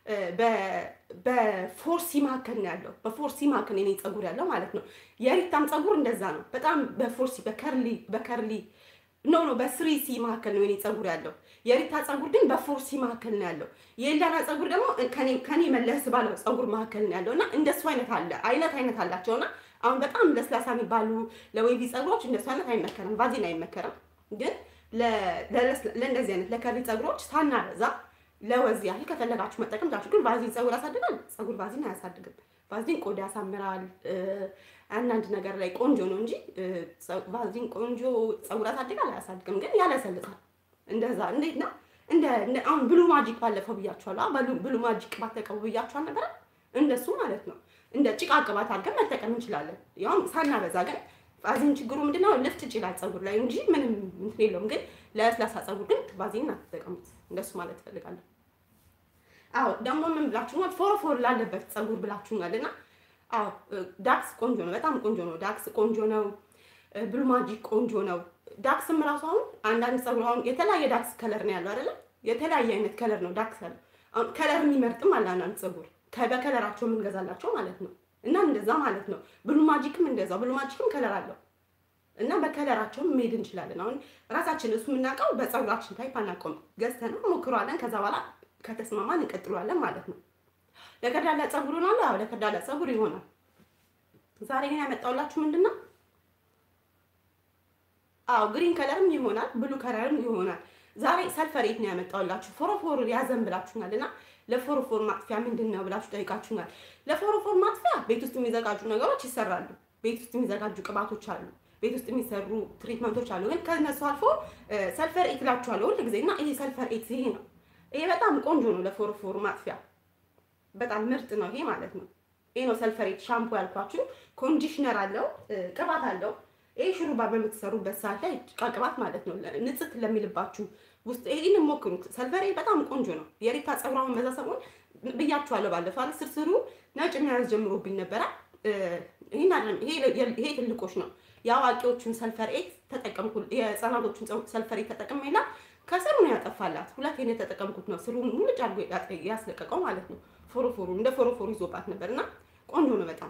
በፎርሲ መካከል ነው ያለው። በፎርሲ መካከል የኔ ጸጉር ያለው ማለት ነው። የሪታም ጸጉር እንደዛ ነው። በጣም በፎርሲ በከርሊ በከርሊ ኖ ኖ በስሪ ሲ መካከል ነው የኔ ጸጉር ያለው። የሪታ ጸጉር ግን በፎርሲ መካከል ነው ያለው። የኤልዳና ጸጉር ደግሞ ከኔ መለስ ባለው ጸጉር መካከል ነው ያለው እና እንደሱ አይነት አለ አይነት አይነት አላቸውና አሁን በጣም ለስላሳ የሚባሉ ለዌቪ ጸጉሮች እንደሱ አይነት አይመከርም፣ ቫዚን አይመከርም። ግን ለእንደዚህ አይነት ለከርሊ ጸጉሮች ሳናበዛ ለወዝ ያህል ከፈለጋችሁ መጠቀም ዛችሁ። ግን ቫዚን ጸጉር ያሳድጋል? ጸጉር ቫዚን አያሳድግም። ቫዚን ቆዳ ያሳምራል፣ አንዳንድ ነገር ላይ ቆንጆ ነው እንጂ ቫዚን ቆንጆ ጸጉር ያሳድጋል አያሳድግም። ግን ያለሰልጣል። እንደዛ እንዴት ነው እንደ አሁን ብሉ ማጂክ ባለፈው ብያችኋለሁ። ብሉ ማጂክ ቅባት ተቀቡ ብያችኋል ነበረ። እንደሱ ማለት ነው። እንደ ጭቃ ቅባት አድርገን መጠቀም እንችላለን። ያውም ሳናበዛ ግን ቫዚን ችግሩ ምንድነው? ልፍት ይችላል ጸጉር ላይ እንጂ ምንም እንትን የለውም። ግን ለስላሳ ጸጉር ግን ቫዚን አትጠቀሙት። እንደሱ ማለት እፈልጋለሁ። አዎ ደግሞ ምን ብላችሁኛል? ፎርፎር ላለበት ጸጉር ብላችሁኛል። እና አዎ ዳክስ ቆንጆ ነው፣ በጣም ቆንጆ ነው። ዳክስ ቆንጆ ነው። ብሉ ማጂክ ቆንጆ ነው። ዳክስም ራሱ አሁን አንዳንድ ጸጉር አሁን የተለያየ ዳክስ ከለር ነው ያለው አይደለ? የተለያየ አይነት ከለር ነው ዳክስ ያለው። አሁን ከለር የሚመርጥም አለ አንዳንድ ጸጉር በከለራቸው የምንገዛላቸው ማለት ነው። እና እንደዛ ማለት ነው። ብሉ ማጂክም እንደዛው ብሉ ማጂክም ከለር አለው እና በከለራቸውም መሄድ እንችላለን። አሁን ራሳችን እሱ የምናውቀው በጸጉራችን ታይፕ አናውቀውም። ገዝተን ሞክሯለን። ከዛ በኋላ ከተስማማን እንቀጥሏለን ማለት ነው። ለከርዳዳ ጸጉር ይሆናል። አዎ ለከርዳዳ ጸጉር ይሆናል። ዛሬ ግን ያመጣሁላችሁ ምንድን ነው? አዎ ግሪን ከለርም ይሆናል፣ ብሉ ከለርም ይሆናል። ዛሬ ሰልፈሬት ነው ያመጣሁላችሁ። ፎሮፎር ያዘን ብላችሁናል እና ለፎሮፎር ማጥፊያ ምንድን ነው ብላችሁ ጠይቃችሁናል። ለፎሮፎር ማጥፊያ ቤት ውስጥ የሚዘጋጁ ነገሮች ይሰራሉ። ቤት ውስጥ የሚዘጋጁ ቅባቶች አሉ። ቤት ውስጥ የሚሰሩ ትሪትመንቶች አሉ። ግን ከነሱ አልፎ ሰልፈር ኤት እላችኋለሁ ሁል ጊዜ እና ይሄ ሰልፈር ኤት ይሄ ነው። ይሄ በጣም ቆንጆ ነው ለፎሮፎር ማጥፊያ በጣም ምርጥ ነው ይሄ ማለት ነው። ይሄ ነው ሰልፈር ኤት ሻምፖ ያልኳችሁ። ኮንዲሽነር አለው፣ ቅባት አለው። ይሄ ሹሩባ በምትሰሩበት ሰዓት ላይ ጭቃ ቅባት ማለት ነው። ንጽት ለሚልባችሁ ውስጥ ይሄን ሞክሩት። ሰልፈሬ በጣም ቆንጆ ነው። የሪታ ጸጉሯን በዛ ሰሞን ብያችኋለሁ ባለፈው አለ ስርስሩ ነጭ መያዝ ጀምሮብኝ ነበረ። ይሄን አይደለም ይሄ ትልቆች ነው። የአዋቂዎቹን ሰልፈር ኤት ተጠቀምኩ፣ የህፃናቶቹን ሰልፈር ኤት ተጠቅሜላ ከስሩ ነው ያጠፋላት። ሁለት ይሄን የተጠቀምኩት ነው ስሩን ሙልጭ አድርጎ ያስለቀቀው ማለት ነው። ፎሮፎሩ እንደ ፎሮፎሩ ይዞባት ነበር እና ቆንጆ ነው በጣም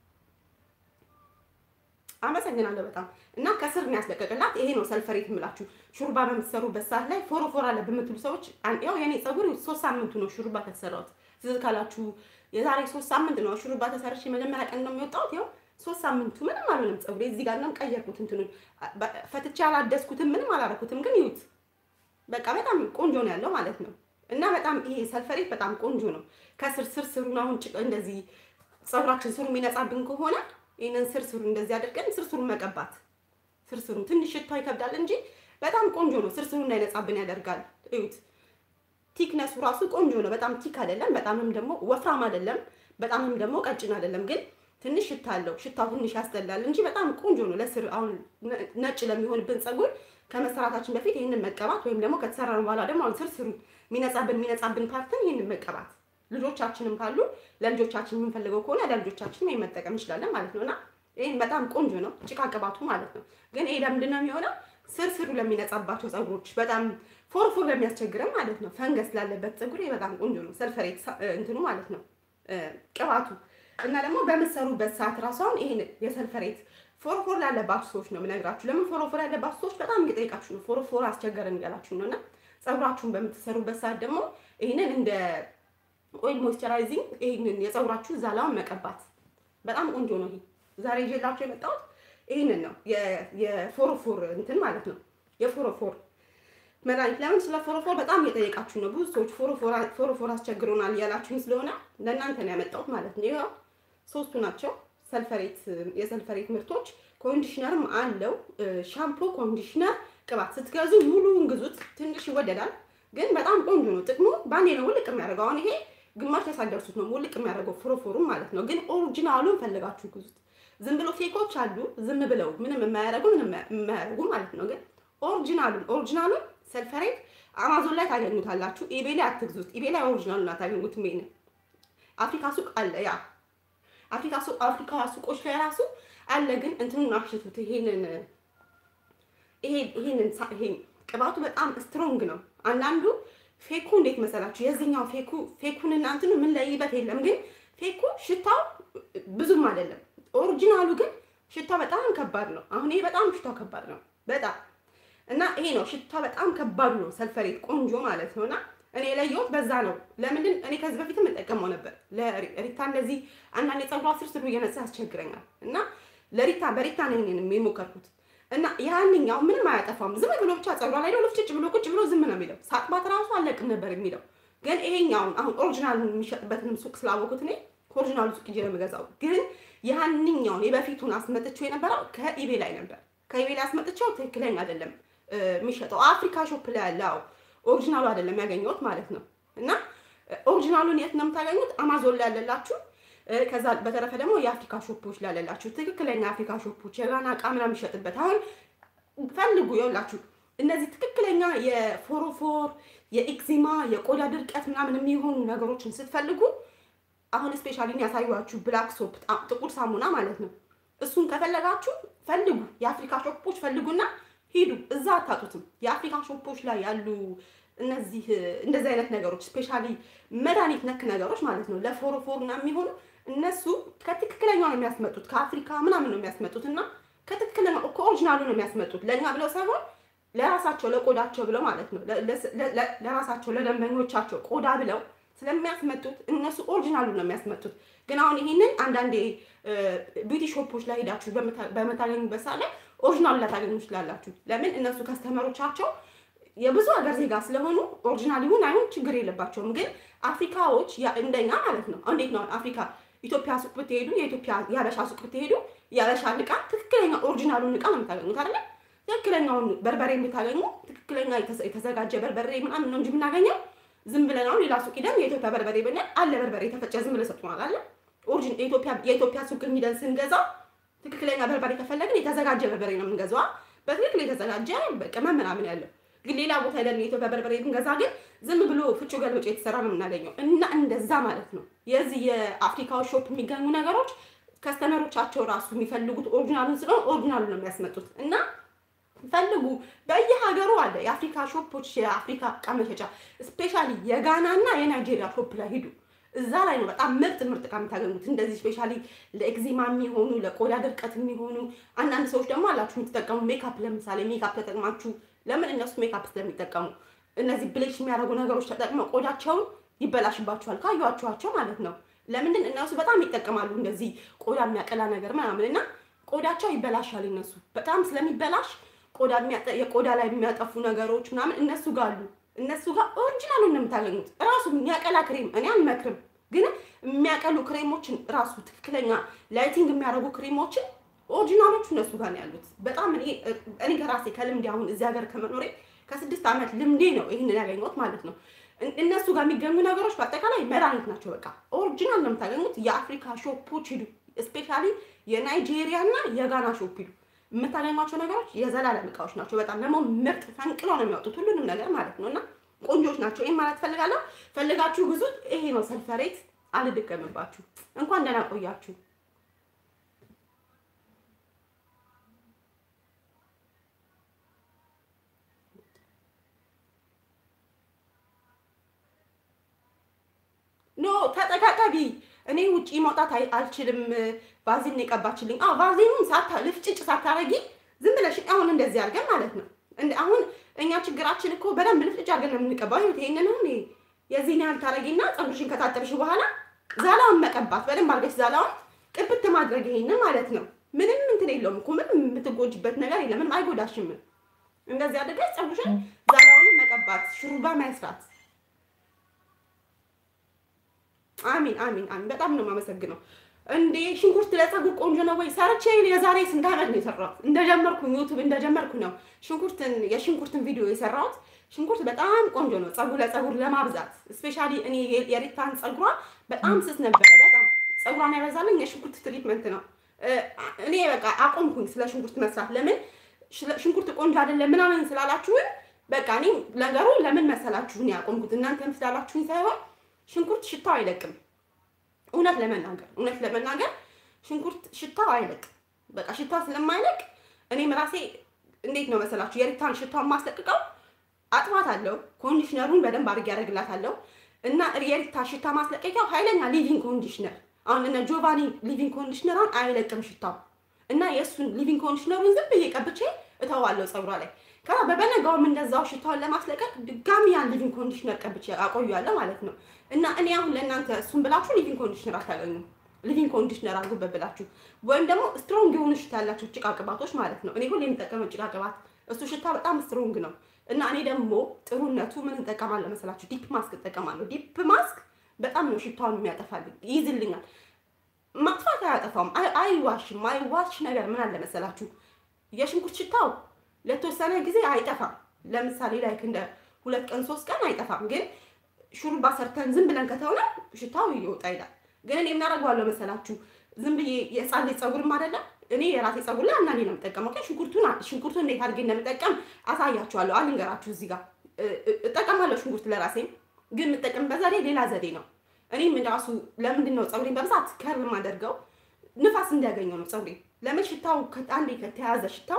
አመሰግናለሁ በጣም እና ከስር ነው ያስለቀቅላት። ይሄ ነው ሰልፈሬት የምላችሁ ሹሩባ በምትሰሩበት ሰዓት ላይ ፎሮፎር አለ በምትሉ ሰዎች ያው የኔ ፀጉር ሶስት ሳምንቱ ነው ሹሩባ ከተሰራሁት። ትዝ ካላችሁ የዛሬ ሶስት ሳምንት ነው ሹሩባ ተሰርቼ መጀመሪያ ቀን ነው የሚወጣሁት። ያው ሶስት ሳምንቱ ምንም አልሆነም ፀጉሬ። እዚህ ጋር ነው ቀየርኩት፣ እንትኑን ፈትቼ አላደስኩትም፣ ምንም አላረኩትም። ግን ይዩት በቃ በጣም ቆንጆ ነው ያለው ማለት ነው። እና በጣም ይሄ ሰልፈሬት በጣም ቆንጆ ነው። ከስር ስር ስሩን አሁን እንደዚህ ፀጉራችን ስሩ የሚነጻብን ከሆነ ይህንን ስርስሩ እንደዚህ አድርገን ስርስሩን መቀባት። ስርስሩ ትንሽ ሽታው ይከብዳል እንጂ በጣም ቆንጆ ነው። ስርስሩ እንዳይነጻብን ያደርጋል። እዩት፣ ቲክነሱ ራሱ ቆንጆ ነው። በጣም ቲክ አይደለም፣ በጣምም ደግሞ ወፍራም አይደለም፣ በጣምም ደግሞ ቀጭን አይደለም። ግን ትንሽ ሽታ አለው። ሽታው ትንሽ ያስጠላል እንጂ በጣም ቆንጆ ነው። ለስር አሁን ነጭ ለሚሆንብን ፀጉር ከመሰራታችን በፊት ይህንን መቀባት ወይም ደግሞ ከተሰራን በኋላ ደግሞ አሁን ስርስሩ የሚነጻብን የሚነጻብን ፓርትን ይህንን መቀባት ልጆቻችንም ካሉ ለልጆቻችን የምንፈልገው ከሆነ ለልጆቻችን ይሄን መጠቀም እንችላለን ማለት ነው። እና ይሄን በጣም ቆንጆ ነው ጭቃ ቅባቱ ማለት ነው። ግን ይሄ ለምንድን ነው የሚሆነው? ስር ስሩ ለሚነጻባቸው ፀጉሮች በጣም ፎርፎር ለሚያስቸግረን ማለት ነው። ፈንገስ ላለበት ፀጉር ይሄ በጣም ቆንጆ ነው። ሰልፈሬት እንትኑ ማለት ነው ቅባቱ እና ደግሞ በምትሰሩበት ሰዓት ራሱ አሁን ይሄን የሰልፈሬት ፎርፎር ላለባችሁ ሰዎች ነው የምነግራችሁ። ለምን ፎርፎር ያለባችሁ ሰዎች በጣም እየጠየቃችሁ ነው። ፎርፎር አስቸገረን እያላችሁ ነው። እና ፀጉራችሁን በምትሰሩበት ሰዓት ደግሞ ይህንን እንደ ኦይል ሞይስቸራይዚንግ ይሄንን የፀጉራችሁ ዛላውን መቀባት በጣም ቆንጆ ነው። ይሄ ዛሬ ይዤላችሁ የመጣሁት ይሄንን ነው የፎሮፎር እንትን ማለት ነው። የፎሮፎር መድኃኒት ለምን ስለ ፎሮፎር በጣም እየጠየቃችሁ ነው። ብዙ ሰዎች ፎሮፎር አስቸግሮናል እያላችሁኝ ስለሆነ ለእናንተ ነው ያመጣሁት ማለት ነው። ይኸው ሶስቱ ናቸው ሰልፈሬት የሰልፈሬት ምርቶች። ኮንዲሽነርም አለው ሻምፖ፣ ኮንዲሽነር፣ ቅባት ስትገዙ ሙሉውን ግዙት። ትንሽ ይወደዳል ግን በጣም ቆንጆ ነው። ጥቅሙ ባንዴ ነው ውልቅ የሚያደርገው። አሁን ይሄ ግማሽ ያሳደርሱት ነው ውልቅ የሚያደርገው ፎሮፎሩም ማለት ነው። ግን ኦሪጂናሉን ፈልጋችሁ ግዙት። ዝም ብሎ ፌኮች አሉ፣ ዝም ብለው ምንም የማያደርጉ ምንም የማያደርጉ ማለት ነው። ግን ኦሪጂናሉን ኦሪጂናሉን ሰልፈሬት አማዞን ላይ ታገኙታላችሁ። ኢቤ ላይ አትግዙት። ኢቤ ላይ ኦሪጂናሉን አታገኙትም። ይሄን አፍሪካ ሱቅ አለ፣ ያ አፍሪካ ሱቅ አፍሪካ ሱቆች ላይ ራሱ አለ። ግን እንትኑን አሽቱት። ይሄንን ይሄ ይሄንን ይሄን ቅባቱ በጣም ስትሮንግ ነው። አንዳንዱ ፌኩ እንዴት መሰላችሁ? የዚህኛው ፌኩ ፌኩን እና እንትኑ ምን ለይበት የለም። ግን ፌኩ ሽታው ብዙም አይደለም። ኦሪጂናሉ ግን ሽታው በጣም ከባድ ነው። አሁን ይሄ በጣም ሽታው ከባድ ነው በጣም እና ይሄ ነው ሽታው በጣም ከባድ ነው። ሰልፈሬት ቆንጆ ማለት ነውና እኔ የለየሁት በዛ ነው። ለምንድን እኔ ከዚህ በፊትም እጠቀመው ነበር ለሪታ እንደዚህ አንዳንድ የፀጉሯ ስር ስሩ እየነሳ ያስቸግረኛል እና ለሪታ በሪታ ነኝ የሞከርኩት እና ያንኛው ምንም አያጠፋም። ዝም ብሎ ብቻ ፀጉሯ ላይ ነው ልፍጭጭ ብሎ ቁጭ ብሎ ዝም ነው የሚለው። ሳጥባት ራሱ አለቅም ነበር የሚለው። ግን ይሄኛውን አሁን ኦሪጂናሉን የሚሸጥበትንም ሱቅ ስላወቁት እኔ ከኦሪጂናሉ ሱቅ ሄጄ ነው የምገዛው። ግን ያንኛውን የበፊቱን አስመጥቼው የነበረው ከኢቤ ላይ ነበር። ከኢቤ ላይ አስመጥቼው ትክክለኛ አይደለም የሚሸጠው አፍሪካ ሾፕ ላይ ያለው ኦሪጂናሉ አይደለም ያገኘሁት ማለት ነው። እና ኦሪጂናሉን የት ነው የምታገኙት? አማዞን ላይ ያለላችሁ ከዛ በተረፈ ደግሞ የአፍሪካ ሾፖች ላለላችሁ ትክክለኛ አፍሪካ ሾፖች የጋና እቃ ምናምን የሚሸጥበት አሁን ፈልጉ። የውላችሁ እነዚህ ትክክለኛ የፎሮፎር የኤክዚማ የቆዳ ድርቀት ምናምን የሚሆኑ ነገሮችን ስትፈልጉ አሁን ስፔሻሊ ያሳዩችሁ ብላክ ሶፕ ጥቁር ሳሙና ማለት ነው። እሱን ከፈለጋችሁ ፈልጉ፣ የአፍሪካ ሾፖች ፈልጉና ሂዱ። እዛ አታጡትም። የአፍሪካ ሾፖች ላይ ያሉ እነዚህ እንደዚህ አይነት ነገሮች ስፔሻሊ መድኃኒት ነክ ነገሮች ማለት ነው ለፎሮፎር እና የሚሆኑ እነሱ ከትክክለኛው ነው የሚያስመጡት ከአፍሪካ ምናምን ነው የሚያስመጡት እና ከትክክለኛ ከኦሪጂናሉ ነው የሚያስመጡት ለእኛ ብለው ሳይሆን ለራሳቸው ለቆዳቸው ብለው ማለት ነው ለራሳቸው ለደንበኞቻቸው ቆዳ ብለው ስለሚያስመጡት እነሱ ኦሪጂናሉ ነው የሚያስመጡት። ግን አሁን ይህንን አንዳንዴ ቢዩቲ ሾፖች ላይ ሄዳችሁ በምታገኙበት ሰዓት ላይ ኦሪጂናሉ ላታገኙ ትችላላችሁ። ለምን እነሱ ከስተመሮቻቸው የብዙ ሀገር ዜጋ ስለሆኑ ኦሪጂናል ይሁን አይሁን ችግር የለባቸውም። ግን አፍሪካዎች እንደኛ ማለት ነው። እንዴት ነው አፍሪካ ኢትዮጵያ ሱቅ ብትሄዱ የኢትዮጵያ የሀበሻ ሱቅ ብትሄዱ የሀበሻ እቃ ትክክለኛ ኦሪጂናሉን እቃ ነው የምታገኙት አይደለ? ትክክለኛውን በርበሬ የምታገኙ ትክክለኛ የተዘጋጀ በርበሬ ምናምን ነው እንጂ የምናገኘው ዝም ብለን አሁን ሌላ ሱቅ ሂደን የኢትዮጵያ በርበሬ ብንል አለ በርበሬ የተፈጨ ዝም ብለን ሰጥቶናል አለ። ኦሪጂን የኢትዮጵያ ሱቅ ሂደን ስንገዛው ትክክለኛ በርበሬ ከፈለግን የተዘጋጀ በርበሬ ነው የምንገዛው። በትክክል የተዘጋጀ ቅመም ምናምን ያለው ግን ሌላ ቦታ ሄደን የኢትዮጵያ በርበሬ ብንገዛ ግን ዝም ብሎ ፍጩ ገልብጮ የተሰራ ነው የምናገኘው። እና እንደዛ ማለት ነው የዚህ የአፍሪካው ሾፕ የሚገኙ ነገሮች ከስተመሮቻቸው ራሱ የሚፈልጉት ኦሪጂናሉን ስለሆነ ኦሪጂናሉን ነው የሚያስመጡት እና ፈልጉ በየሀገሩ አለ የአፍሪካ ሾፖች የአፍሪካ እቃ መሸጫ ስፔሻሊ የጋና እና የናይጄሪያ ሾፕ ላይ ሂዱ እዛ ላይ ነው በጣም ምርጥ ምርጥ እቃ የምታገኙት እንደዚህ ስፔሻሊ ለኤግዚማ የሚሆኑ ለቆዳ ድርቀት የሚሆኑ አንዳንድ ሰዎች ደግሞ አላችሁ የምትጠቀሙ ሜካፕ ለምሳሌ ሜካፕ ተጠቅማችሁ ለምን እነሱ ሜካፕ ስለሚጠቀሙ እነዚህ ብሌች የሚያደርጉ ነገሮች ተጠቅመው ቆዳቸውን ይበላሽባቸዋል ካዩዋችኋቸው ማለት ነው ለምንድን እነሱ በጣም ይጠቀማሉ እንደዚህ ቆዳ የሚያቀላ ነገር ምናምን እና ቆዳቸው ይበላሻል እነሱ በጣም ስለሚበላሽ ቆዳ የቆዳ ላይ የሚያጠፉ ነገሮች ምናምን እነሱ ጋር አሉ እነሱ ጋር ኦሪጂናሉን ነው የምታገኙት ራሱ የሚያቀላ ክሬም እኔ አልመክርም ግን የሚያቀሉ ክሬሞችን ራሱ ትክክለኛ ላይቲንግ የሚያደርጉ ክሬሞችን ኦሪጂናሎቹ እነሱ ጋር ነው ያሉት በጣም እኔ እኔ ከራሴ ከልምዴ አሁን እዚህ ሀገር ከመኖሬ ከስድስት ዓመት ልምዴ ነው ይህንን ያገኘሁት ማለት ነው እነሱ ጋር የሚገኙ ነገሮች በአጠቃላይ መድኃኒት ናቸው በቃ ኦሪጂናል ነው የምታገኙት የአፍሪካ ሾፖች ሂዱ ስፔሻሊ የናይጄሪያ እና የጋና ሾፕ ሂዱ የምታገኟቸው ነገሮች የዘላለም እቃዎች ናቸው በጣም ደግሞ ምርጥ ፈንቅለው ነው የሚያወጡት ሁሉንም ነገር ማለት ነው እና ቆንጆች ናቸው ይህን ማለት ፈልጋለሁ ፈልጋችሁ ግዙት ይሄ ነው ሰልፈሬት አልደገምባችሁ እንኳን ደህና ቆያችሁ ኖ ተጠቃቀቢ እኔ ውጪ መውጣት አልችልም ቫዚን የቀባችልኝ አዎ ቫዚኑን ሳታ ልፍጭጭ ሳታረጊ ዝም ብለሽ አሁን እንደዚህ አድርገን ማለት ነው አሁን እኛ ችግራችን እኮ በደንብ ልፍጭጭ አድርገን ነው የምንቀባው ይኸውት ይሄንን አሁን የዚህን ያህል ታረጊና ፀጉርሽን ከታጠብሽ በኋላ ዛላውን መቀባት በደንብ አድርገሽ ዛላውን ቅብት ማድረግ ይሄንን ማለት ነው ምንም እንትን የለውም እኮ ምንም የምትጎጅበት ነገር የለም ምንም አይጎዳሽም እንደዚህ አድርገሽ ፀጉርሽን ዛላውን መቀባት ሹሩባ መስራት አሚን አሚን አሚን በጣም ነው የማመሰግነው እንዴ ሽንኩርት ለፀጉር ቆንጆ ነው ወይ ሰርቼ የዛሬ ስንት ዓመት ነው የሰራሁት እንደጀመርኩ ዩቱብ እንደጀመርኩ ነው ሽንኩርትን የሽንኩርትን ቪዲዮ የሰራሁት ሽንኩርት በጣም ቆንጆ ነው ፀጉር ለፀጉር ለማብዛት ስፔሻሊ እኔ የሪታን ፀጉሯ በጣም ስስ ነበረ በጣም ፀጉሯን ያበዛልኝ የሽንኩርት ትሪትመንት ነው እኔ በቃ አቆምኩኝ ስለ ሽንኩርት መስራት ለምን ሽንኩርት ቆንጆ አይደለም ምናምን ስላላችሁን በቃ እኔ ነገሩ ለምን መሰላችሁን ያቆምኩት እናንተም ስላላችሁኝ ሳይሆን ሽንኩርት ሽታው አይለቅም እውነት ለመናገር እውነት ለመናገር ሽንኩርት ሽታው አይለቅም በቃ ሽታው ስለማይለቅ እኔም ራሴ እንዴት ነው መሰላችሁ የሪታን ሽታውን ማስለቅቀው አጥባት አለው ኮንዲሽነሩን በደንብ አድርጌ ያደርግላታለሁ እና የሪታ ሽታ ማስለቀቂያው ኃይለኛ ሊቪንግ ኮንዲሽነር አሁን እነ ጆቫኒ ሊቪንግ ኮንዲሽነሯን አይለቅም ሽታው እና የእሱን ሊቪንግ ኮንዲሽነሩን ዝም ብዬ ቀብቼ እተዋለሁ ፀጉሯ ላይ ከዛ በበነጋውም እንደዛው ሽታውን ለማስለቀቅ ድጋሚ ያን ሊቪንግ ኮንዲሽነር ቀብቼ አቆያለሁ ማለት ነው እና እኔ አሁን ለእናንተ እሱን ብላችሁ ሊቪንግ ኮንዲሽነር አታገኙም ሊቪንግ ኮንዲሽነር አድርጉበት ብላችሁ ወይም ደግሞ ስትሮንግ የሆኑ ሽታ ያላቸው ጭቃ ቅባቶች ማለት ነው እኔ ሁሌ የምጠቀመው ጭቃ ቅባት እሱ ሽታ በጣም ስትሮንግ ነው እና እኔ ደግሞ ጥሩነቱ ምን እንጠቀማለሁ መሰላችሁ ዲፕ ማስክ እጠቀማለሁ ዲፕ ማስክ በጣም ነው ሽታውን የሚያጠፋልኝ ይይዝልኛል ማጥፋት አያጠፋውም አይዋሽም አይዋሽ ነገር ምን አለ መሰላችሁ የሽንኩርት ሽታው ለተወሰነ ጊዜ አይጠፋም ለምሳሌ ላይክ እንደ ሁለት ቀን ሶስት ቀን አይጠፋም ግን ሹሩባ ሰርተን ዝም ብለን ከተሆነ ሽታው ይወጣ ይላል ግን እኔ የምናደርገዋለሁ መሰላችሁ ዝም ብዬ የህፃን ልጅ ፀጉርም አይደለም እኔ የራሴ ፀጉር ላይ አንዳንዴ ነው የምጠቀመው ግን ሽንኩርቱን ሽንኩርቱን እንዴት አድርጌ እንደምጠቀም አሳያችኋለሁ አልንገራችሁ እዚህ ጋር እጠቀማለሁ ሽንኩርት ለራሴም ግን የምጠቀምበት ዘዴ ሌላ ዘዴ ነው እኔም ራሱ ለምንድን ነው ፀጉሬን በብዛት ከር የማደርገው ንፋስ እንዲያገኘው ነው ፀጉሬ ለምን ሽታው አንዴ ከተያዘ ሽታው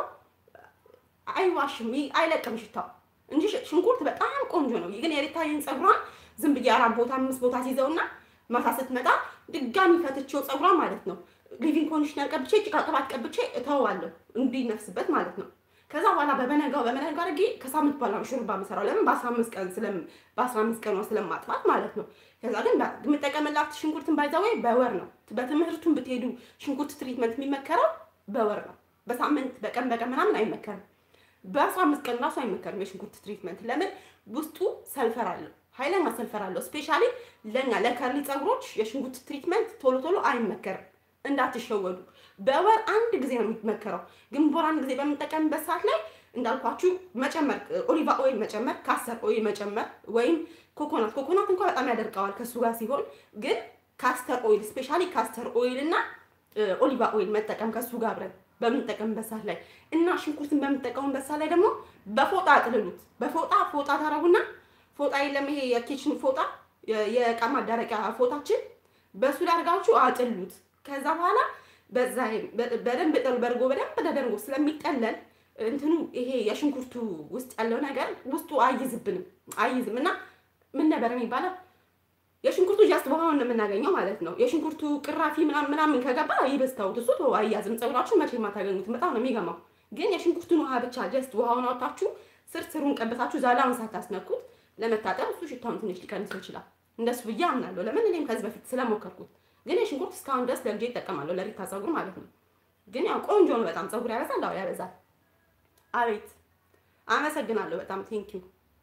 አይዋሽም አይለቅም ሽታው እንጂ ሽንኩርት በጣም ቆንጆ ነው ግን የሪታይን ፀጉሯን ዝም ብዬ አራት ቦታ አምስት ቦታ ሲይዘውና ማታ ስትመጣ ድጋሚ ፈትቼው ፀጉሯን ማለት ነው ሊቪንግ ኮንዲሽነር ቀብቼ ጭቃ ቅባት ቀብቼ እተወዋለሁ እንዲነፍስበት ማለት ነው ከዛ በኋላ በበነጋው በበነጋው አድርጌ ከሳምንት በኋላ ነው ሹሩባ የምሰራው ለምን በአስራ አምስት ቀን ስለም በአስራ አምስት ቀኗ ስለማጥፋት ማለት ነው ከዛ ግን የምጠቀምላት ሽንኩርትን ባይዛወይ በወር ነው በትምህርቱን ብትሄዱ ሽንኩርት ትሪትመንት የሚመከረው በወር ነው በሳምንት በቀን በቀን ምናምን አይመከርም በአስራ አምስት ቀን ራሱ አይመከርም የሽንኩርት ትሪትመንት ለምን ውስጡ ሰልፈር አለው ኃይለኛ ሰልፈር አለው ስፔሻሊ ለኛ ለከርሊ ፀጉሮች የሽንኩርት ትሪትመንት ቶሎ ቶሎ አይመከርም እንዳትሸወዱ በወር አንድ ጊዜ ነው የሚመከረው ግን በወር አንድ ጊዜ በምንጠቀምበት ሰዓት ላይ እንዳልኳችሁ መጨመር ኦሊቫ ኦይል መጨመር ካስተር ኦይል መጨመር ወይም ኮኮናት ኮኮናት እንኳ በጣም ያደርቀዋል ከሱ ጋር ሲሆን ግን ካስተር ኦይል ስፔሻሊ ካስተር ኦይል እና ኦሊቫ ኦይል መጠቀም ከሱ ጋር አብረን በምንጠቀምበት ሰዓት ላይ እና ሽንኩርትን በምንጠቀሙበት ሰዓት ላይ ደግሞ በፎጣ አጥልሉት በፎጣ ፎጣ ታረጉና ፎጣ የለም ይሄ የኪችን ፎጣ የእቃ ማዳረቂያ ፎጣችን በሱ ላይ አድርጋችሁ አጥሉት ከዛ በኋላ በዛ በደንብ በርጎ በደንብ ተደርጎ ስለሚጠለል እንትኑ ይሄ የሽንኩርቱ ውስጥ ያለው ነገር ውስጡ አይዝብንም አይዝም እና ምን ነበር የሚባለው የሽንኩርቱ ጃስት ውሃውን ነው የምናገኘው ማለት ነው። የሽንኩርቱ ቅራፊ ምናምን ምናምን ከገባ ይበስታውት እሱ ተው አያዝም። ፀጉራችሁ መቼ የማታገኙትም በጣም ነው የሚገማው። ግን የሽንኩርቱን ውሃ ብቻ ጀስት ውሃውን አውጣችሁ ስር ስሩን ቀበታችሁ ዛላውን ሳታስነኩት ለመታጠብ እሱ ሽታውን ትንሽ ሊቀንሰው ይችላል። እንደሱ ብዬ አምናለሁ። ለምን እኔም ከዚህ በፊት ስለሞከርኩት። ግን የሽንኩርት እስካሁን ድረስ ለልጄ ይጠቀማለሁ ለሪታ ፀጉር ማለት ነው። ግን ያው ቆንጆ ነው በጣም ፀጉር ያበዛል። አዎ ያበዛል። አቤት አመሰግናለሁ በጣም ቴንኪዩ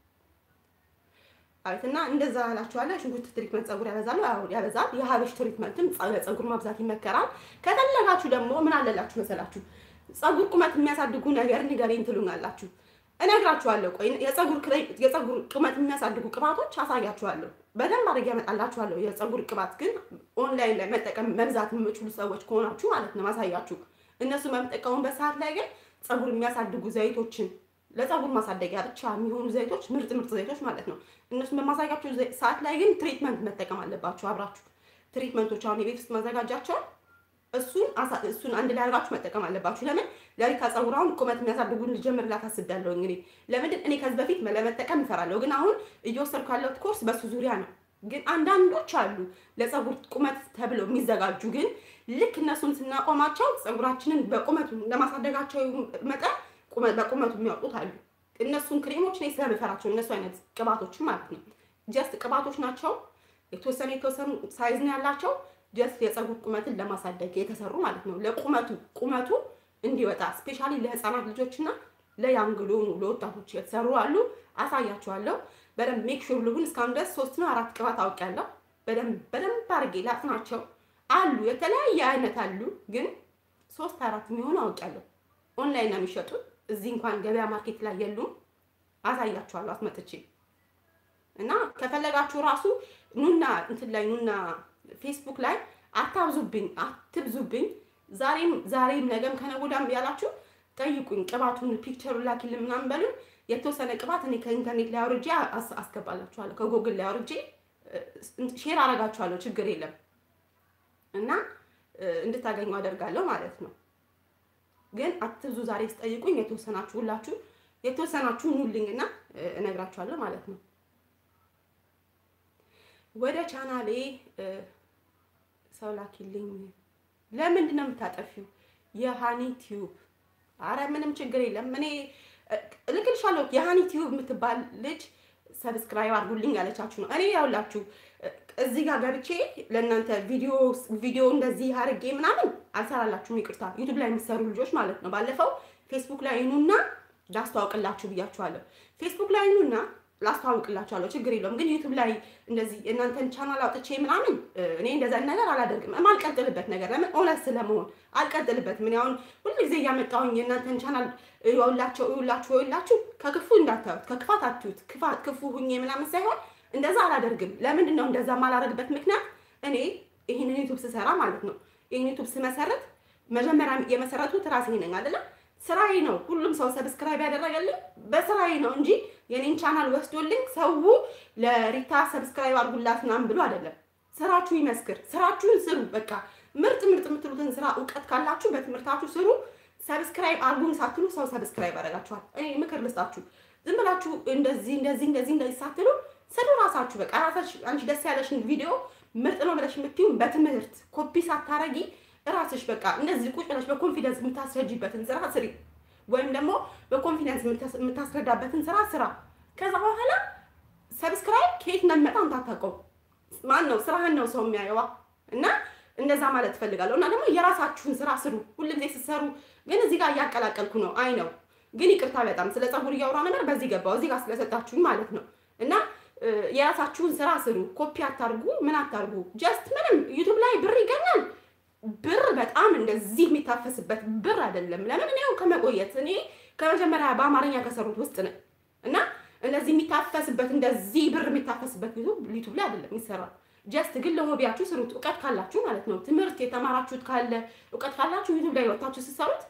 አቤት እና እንደዛ እላችኋለሁ። ሽንኩርት ትሪትመንት ፀጉር ያበዛሉ፣ ያበዛል። የሀበሽ ትሪትመንትም ፀጉር ማብዛት ይመከራል። ከፈለጋችሁ ደግሞ ምን አለላችሁ መሰላችሁ ፀጉር ቁመት የሚያሳድጉ ነገር ንገረኝ ትሉኛላችሁ። እነግራችኋለሁ። ቆይ የፀጉር ቁመት የሚያሳድጉ ቅባቶች አሳያችኋለሁ። በደንብ አድርጌ ያመጣላችኋለሁ። የፀጉር ቅባት ግን ኦንላይን ላይ መጠቀም መግዛት የምችሉ ሰዎች ከሆናችሁ ማለት ነው ማሳያችሁ። እነሱ በምጠቀሙበት ሰዓት ላይ ግን ፀጉር የሚያሳድጉ ዘይቶችን ለፀጉር ማሳደጊያ ብቻ የሚሆኑ ዘይቶች ምርጥ ምርጥ ዘይቶች ማለት ነው። እነሱን በማሳያቸው ሰዓት ላይ ግን ትሪትመንት መጠቀም አለባችሁ አብራችሁ። ትሪትመንቶች አሁን የቤት ውስጥ ማዘጋጃቸው እሱን እሱን አንድ ላይ አድርጋችሁ መጠቀም አለባችሁ። ለምን ለሪታ ፀጉር አሁን ቁመት የሚያሳድጉን ልጀምርላት አስቤያለሁ። እንግዲህ ለምንድን እኔ ከዚህ በፊት ለመጠቀም እፈራለሁ፣ ግን አሁን እየወሰድኩ ያለሁት ኮርስ በሱ ዙሪያ ነው። ግን አንዳንዶች አሉ ለፀጉር ቁመት ተብለው የሚዘጋጁ ግን ልክ እነሱን ስናቆማቸው ፀጉራችንን በቁመቱ ለማሳደጋቸው መጠን በቁመቱ የሚያወጡት አሉ። እነሱን ክሬሞች እኔ ስለምፈራቸው እነሱ አይነት ቅባቶችን ማለት ነው። ጀስት ቅባቶች ናቸው። የተወሰኑ የተወሰኑ ሳይዝ ነው ያላቸው። ጀስት የፀጉር ቁመትን ለማሳደግ የተሰሩ ማለት ነው። ለቁመቱ ቁመቱ እንዲወጣ ስፔሻሊ ለህፃናት ልጆችና ለያንግ ለሆኑ ለወጣቶች የተሰሩ አሉ። አሳያቸዋለሁ። በደንብ ሜክ ሹር ልሁን። እስካሁን ድረስ ሶስት ነው አራት ቅባት አውቄያለሁ። በደንብ በደንብ አድርጌ ላጥናቸው አሉ። የተለያየ አይነት አሉ፣ ግን ሶስት አራት የሚሆኑ አውቄያለሁ። ኦንላይን ነው የሚሸጡት። እዚህ እንኳን ገበያ ማርኬት ላይ የሉም። አሳያችኋለሁ አስመጥቼ እና ከፈለጋችሁ ራሱ ኑና እንትን ላይ ኑና ፌስቡክ ላይ አታብዙብኝ፣ አትብዙብኝ። ዛሬም ዛሬም ነገም ከነገ ወዲያም ያላችሁ ጠይቁኝ። ቅባቱን ፒክቸሩን ላኪልን ምናምን በሉን። የተወሰነ ቅባት እኔ ከኢንተርኔት ላይ አውርጄ አስገባላችኋለሁ፣ ከጎግል ላይ አውርጄ ሼር አረጋችኋለሁ። ችግር የለም እና እንድታገኙ አደርጋለሁ ማለት ነው። ግን አትብዙ። ዛሬ ስጠይቁኝ የተወሰናችሁ ሁላችሁ የተወሰናችሁ ኑልኝና እነግራችኋለሁ ማለት ነው። ወደ ቻናሌ ሰው ላኪልኝ። ለምንድን ነው የምታጠፊው? የሃኒ ቲዩብ። አረ ምንም ችግር የለም። እኔ እልክልሻለሁ። የሃኒ ቲዩብ የምትባል ልጅ ሰብስክራይብ አድርጉልኝ ያለቻችሁ ነው። እኔ ያውላችሁ እዚህ ጋር ገብቼ ለእናንተ ቪዲዮ ቪዲዮ እንደዚህ አድርጌ ምናምን አልሰራላችሁም። ይቅርታ ዩቱብ ላይ የሚሰሩ ልጆች ማለት ነው። ባለፈው ፌስቡክ ላይ ኑና ላስተዋውቅላችሁ ብያችኋለሁ። ፌስቡክ ላይ ኑና ላስተዋውቅላችኋለሁ። ችግር የለውም። ግን ዩቱብ ላይ እንደዚህ የእናንተን ቻናል አውጥቼ ምናምን እኔ እንደዛ ነገር አላደርግም። የማልቀጥልበት ነገር ለምን እውነት ስለመሆን አልቀጥልበትም። እኔ አሁን ሁልጊዜ እያመጣሁኝ የእናንተን ቻናል ይኸውላቸው ይኸውላችሁ ይኸውላችሁ ከክፉ እንዳታዩት፣ ከክፋት አትዩት። ክፋት ክፉ ሁኜ ምናምን ሳይሆን እንደዛ አላደርግም። ለምንድን ነው እንደዛ የማላደርግበት ምክንያት እኔ ይህንን ዩቱብ ስሰራ ማለት ነው ይህን ዩቱብ ስመሰረት መጀመሪያ የመሰረቱት ራሴ ነኝ አይደለም ስራዬ ነው። ሁሉም ሰው ሰብስክራይብ ያደረገልኝ በስራዬ ነው እንጂ የኔን ቻናል ወስዶልኝ ሰው ለሪታ ሰብስክራይብ አድርጉላት ምናምን ብሎ አይደለም። ስራችሁ ይመስክር። ስራችሁን ስሩ። በቃ ምርጥ ምርጥ የምትሉትን ስራ እውቀት ካላችሁ በትምህርታችሁ ስሩ። ሰብስክራይብ አድርጉን ሳትሉ ሰው ሰብስክራይብ ያደርጋችኋል። እኔ ምክር ልስጣችሁ። ዝም ብላችሁ እንደዚህ እንደዚህ እንደዚህ እንደዚህ ሳትሉ ስሩ ራሳችሁ። በቃ ራሳችሁ አንቺ ደስ ያለሽን ቪዲዮ ምርጥ ነው ብለሽ የምትይው በትምህርት ኮፒ ሳታረጊ ራስሽ በቃ እንደዚህ ቁጭ ብለሽ በኮንፊደንስ የምታስረጂበትን ስራ ስሪ፣ ወይም ደግሞ በኮንፊደንስ የምታስረዳበትን ስራ ስራ። ከዛ በኋላ ሰብስክራይብ ከየት እንደሚመጣ አንታታውቀው። ማን ነው ስራህን ነው ሰው የሚያየዋ። እና እንደዛ ማለት ትፈልጋለሁ። እና ደግሞ የራሳችሁን ስራ ስሩ። ሁልጊዜ ስትሰሩ ግን እዚህ ጋር እያቀላቀልኩ ነው። አይ ነው ግን ይቅርታ፣ በጣም ስለ ፀጉር እያወራ ነበር። በዚህ ገባው እዚህ ጋር ስለሰጣችሁኝ ማለት ነው እና የራሳችሁን ስራ ስሩ። ኮፒ አታርጉ፣ ምን አታርጉ። ጀስት ምንም ዩቱብ ላይ ብር ይገኛል። ብር በጣም እንደዚህ የሚታፈስበት ብር አይደለም። ለምን እኔ ያው ከመቆየት እኔ ከመጀመሪያ በአማርኛ ከሰሩት ውስጥ ነኝ እና እንደዚህ የሚታፈስበት እንደዚህ ብር የሚታፈስበት ዩቱብ ላይ አይደለም ይሰራል። ጀስት ግን ለሆቢያችሁ ስሩት፣ እውቀት ካላችሁ ማለት ነው። ትምህርት የተማራችሁት ካለ እውቀት ካላችሁ ዩቱብ ላይ ወጥታችሁ ስትሰሩት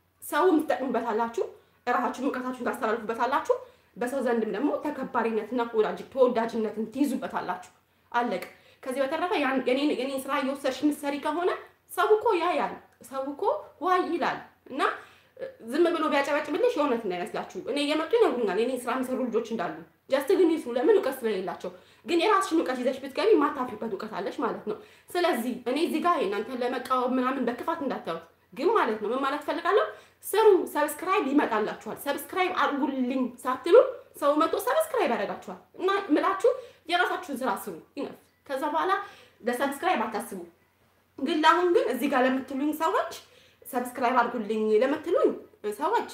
ሰውም ትጠቅሙበታላችሁ፣ እራሳችሁን እውቀታችሁን ታስተላልፉበታላችሁ። በሰው ዘንድም ደግሞ ተከባሪነትና ተወዳጅነትን ትይዙበታላችሁ። አለቅ። ከዚህ በተረፈ የኔን ስራ እየወሰድሽ ምሰሪ ከሆነ ሰው እኮ ያያል። ሰው እኮ ዋይ ይላል እና ዝም ብሎ ቢያጨበጭብልሽ የእውነት እንዳይመስላችሁ። እኔ እየመጡ ይነግሩኛል የኔ ስራ የሚሰሩ ልጆች እንዳሉ ጀስት ግን ይስሩ። ለምን እውቀት ስለሌላቸው። ግን የራስሽን እውቀት ይዘሽ ብትገቢ የማታፍሪበት እውቀት አለሽ ማለት ነው። ስለዚህ እኔ እዚህ ጋር እናንተን ለመቃወም ምናምን በክፋት እንዳታዩት ግን ማለት ነው ምን ማለት ፈልጋለሁ፣ ስሩ። ሰብስክራይብ ይመጣላችኋል። ሰብስክራይብ አድርጉልኝ ሳትሉ ሰው መጥቶ ሰብስክራይብ ያደርጋችኋል። እና ምላችሁ የራሳችሁን ስራ ስሩ ይነፍ። ከዛ በኋላ ለሰብስክራይብ አታስቡ። ግን ለአሁን ግን እዚህ ጋር ለምትሉኝ ሰዎች ሰብስክራይብ አድርጉልኝ ለምትሉኝ ሰዎች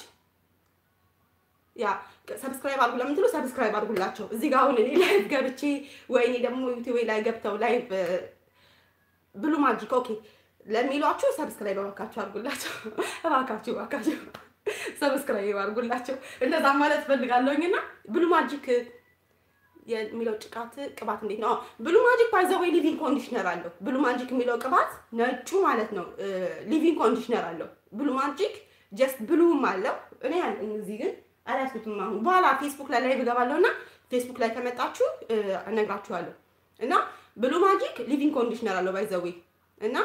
ያ ሰብስክራይብ አድርጉ ለምትሉ ሰብስክራይብ አድርጉላቸው። እዚህ ጋር አሁን እኔ ላይቭ ገብቼ ወይ እኔ ደግሞ ዩቲዩብ ላይ ገብተው ላይቭ ብሉ ማጂክ ኦኬ ለሚሏችሁ ሰብስክራይብ እባካችሁ አድርጉላቸው። እባካችሁ እባካችሁ ሰብስክራይብ አድርጉላቸው። እንደዛ ማለት ፈልጋለሁኝ እና ብሉ ማጂክ የሚለው ጭቃት ቅባት እንዴት ነው? ብሉ ማጂክ ባይ ዘ ወይ ሊቪንግ ኮንዲሽነር አለው። ብሉ ማጂክ የሚለው ቅባት ነጩ ማለት ነው ሊቪንግ ኮንዲሽነር አለው። ብሉ ማጂክ ጀስት ብሉም አለው። እኔ ያለኝ እዚህ ግን አላስኩትም። አሁን በኋላ ፌስቡክ ላይ ላይ ብገባለሁ እና ፌስቡክ ላይ ከመጣችሁ እነግራችኋለሁ። እና ብሉ ማጂክ ሊቪንግ ኮንዲሽነር አለው ባይ ዘ ወይ እና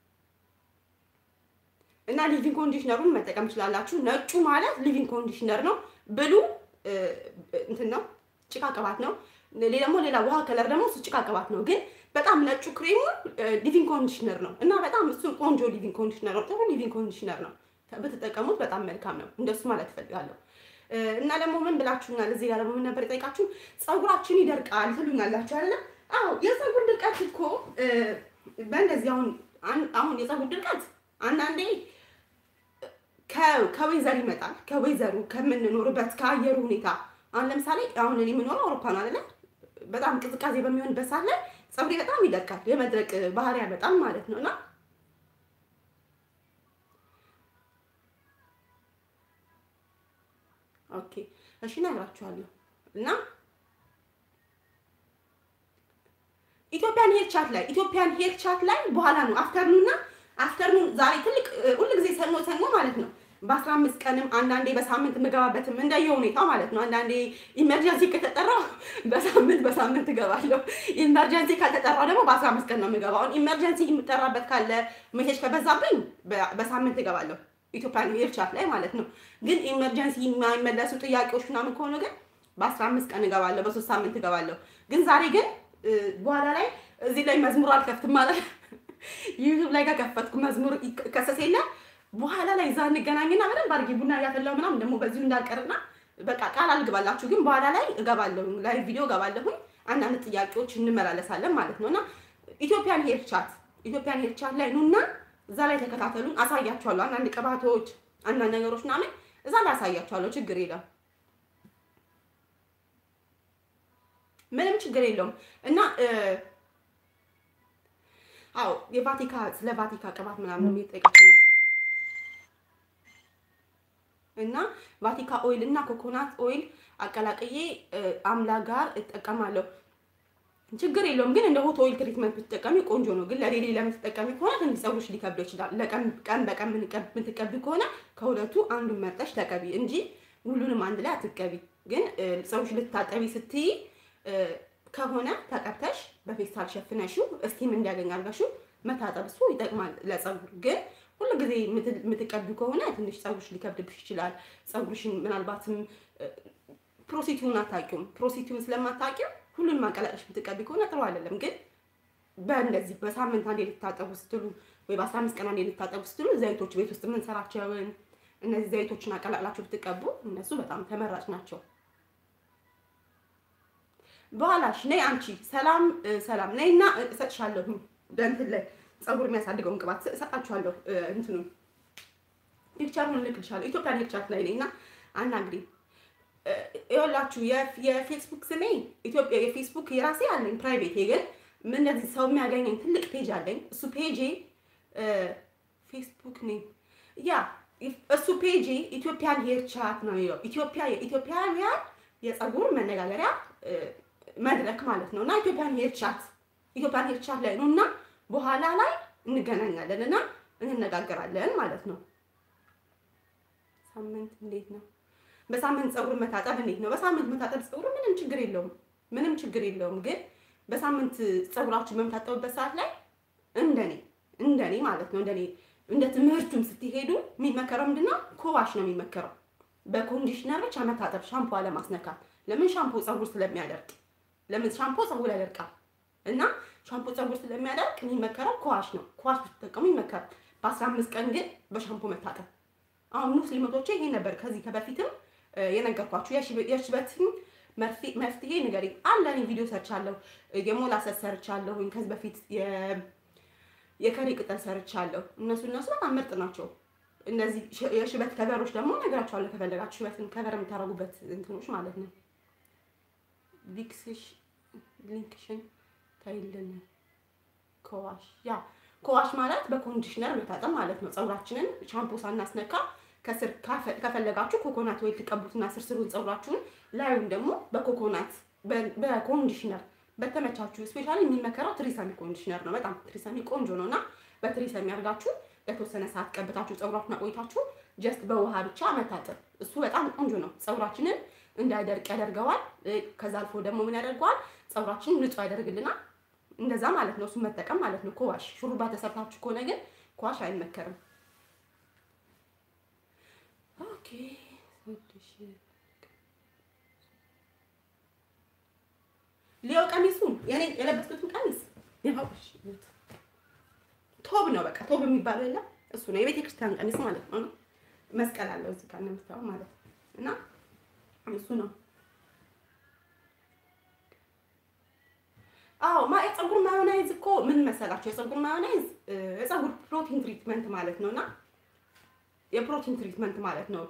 እና ሊቪንግ ኮንዲሽነሩን መጠቀም ትችላላችሁ። ነጩ ማለት ሊቪንግ ኮንዲሽነር ነው። ብሉ እንትን ነው ጭቃ ቅባት ነው። ደግሞ ሌላ ውሃ ከለር ደግሞ እሱ ጭቃ ቅባት ነው። ግን በጣም ነጩ ክሬሙ ሊቪንግ ኮንዲሽነር ነው እና በጣም እሱ ቆንጆ ሊቪንግ ኮንዲሽነር ነው። ጥሩ ሊቪንግ ኮንዲሽነር ነው። ብትጠቀሙት በጣም መልካም ነው። እንደሱ ማለት እፈልጋለሁ። እና ደግሞ ምን ብላችሁኛል? እዚህ ጋር ደግሞ ምን ነበር የጠይቃችሁ? ፀጉራችን ይደርቃል ትሉኛላችሁ አይደለ? አዎ የፀጉር ድርቀት እኮ በእንደዚህ አሁን አሁን የፀጉር ድርቀት አንዳንዴ ከወይዘር ይመጣል። ከወይዘሩ ከምንኖርበት ከአየሩ ሁኔታ አሁን ለምሳሌ አሁን እኔ የምኖረው አውሮፓ ነው አይደለ? በጣም ቅዝቃዜ በሚሆንበት ሰዓት ላይ ፀጉሬ በጣም ይደርቃል። የመድረቅ ባህሪ ያመጣል ማለት ነው እና ኦኬ እሺ እነግራችኋለሁ እና ኢትዮጵያን ሄር ቻት ላይ ኢትዮጵያን ሄር ቻት ላይ በኋላ ነው አፍተርኑን እና አፍተርኑን ዛሬ ትልቅ ሁልጊዜ ሰኞ ሰኞ ማለት ነው በአስራ አምስት ቀንም አንዳንዴ በሳምንት የምገባበትም እንደየ ሁኔታው ማለት ነው። አንዳንዴ ኢመርጀንሲ ከተጠራው በሳምንት በሳምንት እገባለሁ። ኢመርጀንሲ ካልተጠራው ደግሞ በአስራ አምስት ቀን ነው የምገባው። ኢመርጀንሲ የምጠራበት ካለ ሜሴጅ ከበዛብኝ በሳምንት እገባለሁ። ኢትዮጵያን ሄር ቻት ላይ ማለት ነው። ግን ኢመርጀንሲ የማይመለሱ ጥያቄዎች ምናምን ከሆኑ ግን በአስራ አምስት ቀን እገባለሁ፣ በሶስት ሳምንት እገባለሁ። ግን ዛሬ ግን በኋላ ላይ እዚህ ላይ መዝሙር አልከፍትም ማለት ዩቱብ ላይ ከከፈትኩ መዝሙር ከሰስ የለ በኋላ ላይ እዛ እንገናኝና በደንብ አድርጌ ቡና እያፈላሁ ምናምን ደግሞ በዚሁ እንዳልቀርና በቃ ቃል አልግባላችሁ። ግን በኋላ ላይ እገባለሁ፣ ላይ ቪዲዮ እገባለሁኝ። አንዳንድ ጥያቄዎች እንመላለሳለን ማለት ነው እና ኢትዮጵያን ሄር ቻት ኢትዮጵያን ሄር ቻት ላይ ኑና እዛ ላይ ተከታተሉን፣ አሳያችኋለሁ። አንዳንድ ቅባቶች፣ አንዳንድ ነገሮች ምናምን እዛ ላይ አሳያችኋለሁ። ችግር የለም፣ ምንም ችግር የለውም እና አዎ የቫቲካ ስለ ቫቲካ ቅባት ምናምን የሚጠይቃችሁ ነው እና ቫቲካ ኦይል እና ኮኮናት ኦይል አቀላቅዬ አምላ ጋር እጠቀማለሁ። ችግር የለውም ግን እንደ ሆት ኦይል ትሪትመንት ብትጠቀሚ ቆንጆ ነው። ግን ለሌሊ ለምትጠቀሚ ከሆነ ትንሽ ፀጉርሽ ሊከብደው ይችላል። ቀን በቀን የምትቀቢ ከሆነ ከሁለቱ አንዱን መርጠሽ ተቀቢ እንጂ ሁሉንም አንድ ላይ አትቀቢ። ግን ፀጉርሽ ልታጠቢ ስትይ ከሆነ ተቀብተሽ በፌስታል ሸፍነሽው እስቲም እንዲያገኝ አድርገሽው መታጠብ እሱ ይጠቅማል ለፀጉር ግን ሁሉ ጊዜ የምትቀቢ ከሆነ ትንሽ ፀጉርሽ ሊከብድብሽ ይችላል። ፀጉርሽን ምናልባትም ፕሮሲቲውን አታውቂውም። ፕሮሲቲውን ስለማታውቂው ሁሉን ማቀላቀሽ የምትቀቢ ከሆነ ጥሩ አይደለም። ግን በእንደዚህ በሳምንት አንዴ ልታጠቡ ስትሉ ወይ በአስራ አምስት ቀን አንዴ ልታጠቡ ስትሉ ዘይቶች ቤት ውስጥ የምንሰራቸውን እነዚህ ዘይቶችን አቀላቅላችሁ ብትቀቡ እነሱ በጣም ተመራጭ ናቸው። በኋላሽ ነይ አንቺ ሰላም ሰላም ነይና እሰጥሻለሁ በእንትን ላይ ፀጉር የሚያሳድገውን ቅባት እሰጣችኋለሁ። እንትኑ ፒክቸሩን እልክልሻለሁ። ኢትዮጵያን ሄር ቻት ላይ ነኝ እና አናግሪ ይኸውላችሁ የፌስቡክ ስሜ ኢትዮጵያ የፌስቡክ የራሴ አለኝ ፕራይቬት ግን ምን እንደዚህ ሰው የሚያገኘኝ ትልቅ ፔጅ አለኝ። እሱ ፔጄ ፌስቡክ ነኝ ያ እሱ ፔጄ ኢትዮጵያን ሄር ቻት ነው የሚለው። ኢትዮጵያ የኢትዮጵያውያን የፀጉር መነጋገሪያ መድረክ ማለት ነው እና ኢትዮጵያን ሄር ቻት ኢትዮጵያን ሄር ቻት ላይ ነው እና በኋላ ላይ እንገናኛለን እና እንነጋገራለን ማለት ነው። ሳምንት እንዴት ነው? በሳምንት ፀጉር መታጠብ እንዴት ነው? በሳምንት መታጠብ ፀጉር ምንም ችግር የለውም፣ ምንም ችግር የለውም። ግን በሳምንት ፀጉራችን በምታጠቡበት ሰዓት ላይ እንደኔ እንደኔ ማለት ነው እንደኔ እንደ ትምህርቱም ስትሄዱ የሚመከረው ምንድነው? ኮዋሽ ነው የሚመከረው። በኮንዲሽነር ብቻ መታጠብ፣ ሻምፖ አለማስነካት። ለምን? ሻምፖ ፀጉር ስለሚያደርቅ። ለምን? ሻምፖ ፀጉር ያደርቃል እና ሻምፖ ፀጉር ስለሚያደርቅ የሚመከረው ኮዋሽ ነው። ኮዋሽ ብትጠቀሙ ይመከራል። በአስራ አምስት ቀን ግን በሻምፖ መታጠብ። አሁን ሙስሊሞቼ ይሄ ነበር ከዚህ ከበፊትም የነገርኳችሁ የሽበትን መፍትሄ ንገሪኝ አለ። እኔ ቪዲዮ ሰርቻለሁ፣ የሞላሰስ ሰርቻለሁ፣ ከዚህ በፊት የከሪ ቅጠል ሰርቻለሁ። እነሱ እነሱ በጣም ምርጥ ናቸው። እነዚህ የሽበት ከቨሮች ደግሞ ነገራቸዋለሁ ከፈለጋችሁ ሽበትን ከቨር የምታደርጉበት እንትኖች ማለት ነው። ሊንክሽን ታይልን ኮዋሽ ያ ኮዋሽ ማለት በኮንዲሽነር መታጠብ ማለት ነው። ፀጉራችንን ሻምፖ ሳናስነካ ከስር ከፈለጋችሁ ኮኮናት ወይ ትቀቡትና ስር ስሩን ፀጉራችሁን ላዩን ደግሞ በኮኮናት በኮንዲሽነር በተመቻችሁ ስፔሻሊ የሚመከረው ትሪሰሚ ኮንዲሽነር ነው። በጣም ትሪሰሚ ቆንጆ ነው እና በትሪሰሚ አድርጋችሁ ለተወሰነ ሰዓት ቀብታችሁ ፀጉራችሁን አቆይታችሁ ጀስት በውሃ ብቻ መታጠብ እሱ በጣም ቆንጆ ነው። ፀጉራችንን እንዳይደርቅ ያደርገዋል። ከዛ አልፎ ደግሞ ምን ያደርገዋል? ፀጉራችንን ንጹህ ያደርግልናል። እንደዛ ማለት ነው። እሱን መጠቀም ማለት ነው። ኮዋሽ ሹሩባ ተሰርታችሁ ከሆነ ግን ኮዋሽ አይመከርም። ኦኬ ሊዮ ቀሚሱን የኔ የለበስኩትን ቀሚስ ቶብ ነው። በቃ ቶብ የሚባለው የለም እሱ ነው። የቤተ ክርስቲያን ቀሚስ ማለት ነው። መስቀል አለው እዚህ ጋር እንደምታየው ማለት ነው። እና እሱ ነው። አዎ ማ የፀጉር ማዮናይዝ እኮ ምን መሰላቸው? የፀጉር ማዮናይዝ የፀጉር ፕሮቲን ትሪትመንት ማለት ነው እና የፕሮቲን ትሪትመንት ማለት ነው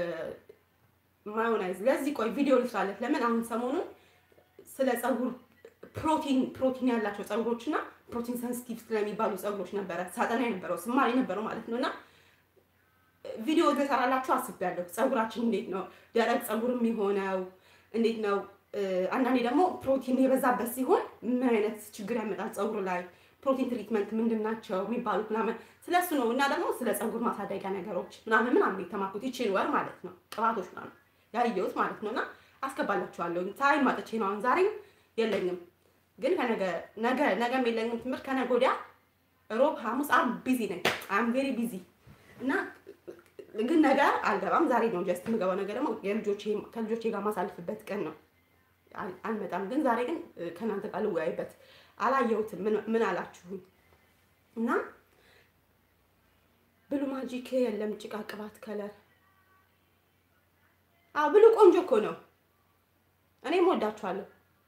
ማዮናይዝ። ለዚህ ቆይ ቪዲዮ ልስራለት። ለምን አሁን ሰሞኑን ስለ ፀጉር ፕሮቲን ፕሮቲን ያላቸው ፀጉሮች እና ፕሮቲን ሰንሲቲቭ ስለሚባሉ ፀጉሮች ነበረ ሳጠና የነበረው ስማር የነበረው ማለት ነው እና ቪዲዮ ልሰራላችሁ አስቤያለሁ። ፀጉራችን እንዴት ነው ደረቅ ፀጉር የሚሆነው እንዴት ነው አንዳንዴ ደግሞ ፕሮቲን የበዛበት ሲሆን ምን አይነት ችግር ያመጣል ፀጉር ላይ ፕሮቲን ትሪትመንት ምንድን ናቸው የሚባሉት ምናምን ስለሱ ነው እና ደግሞ ስለ ፀጉር ማሳደጊያ ነገሮች ምናምን ምናምን የተማርኩት ይችል ወር ማለት ነው ቅባቶች ምናምን ያየሁት ማለት ነው እና አስገባላችኋለሁ ታይም ማጥቼ ነው አሁን ዛሬም የለኝም ግን ከነገ ነገ ነገም የለኝም ትምህርት ከነገ ወዲያ ሮብ ሐሙስ አም ቢዚ ነኝ አም ቬሪ ቢዚ እና ግን ነገ አልገባም ዛሬ ነው ጀስት የምገባው ነገ ደግሞ ከልጆቼ ጋር ማሳልፍበት ቀን ነው አልመጣም ግን ዛሬ ግን ከእናንተ ጋር ልወያይበት አላየሁትም ምን አላችሁኝ እና ብሉ ማጂክ የለም ጭቃ ቅባት ከለር አዎ ብሉ ቆንጆ እኮ ነው እኔም ወዳችኋለሁ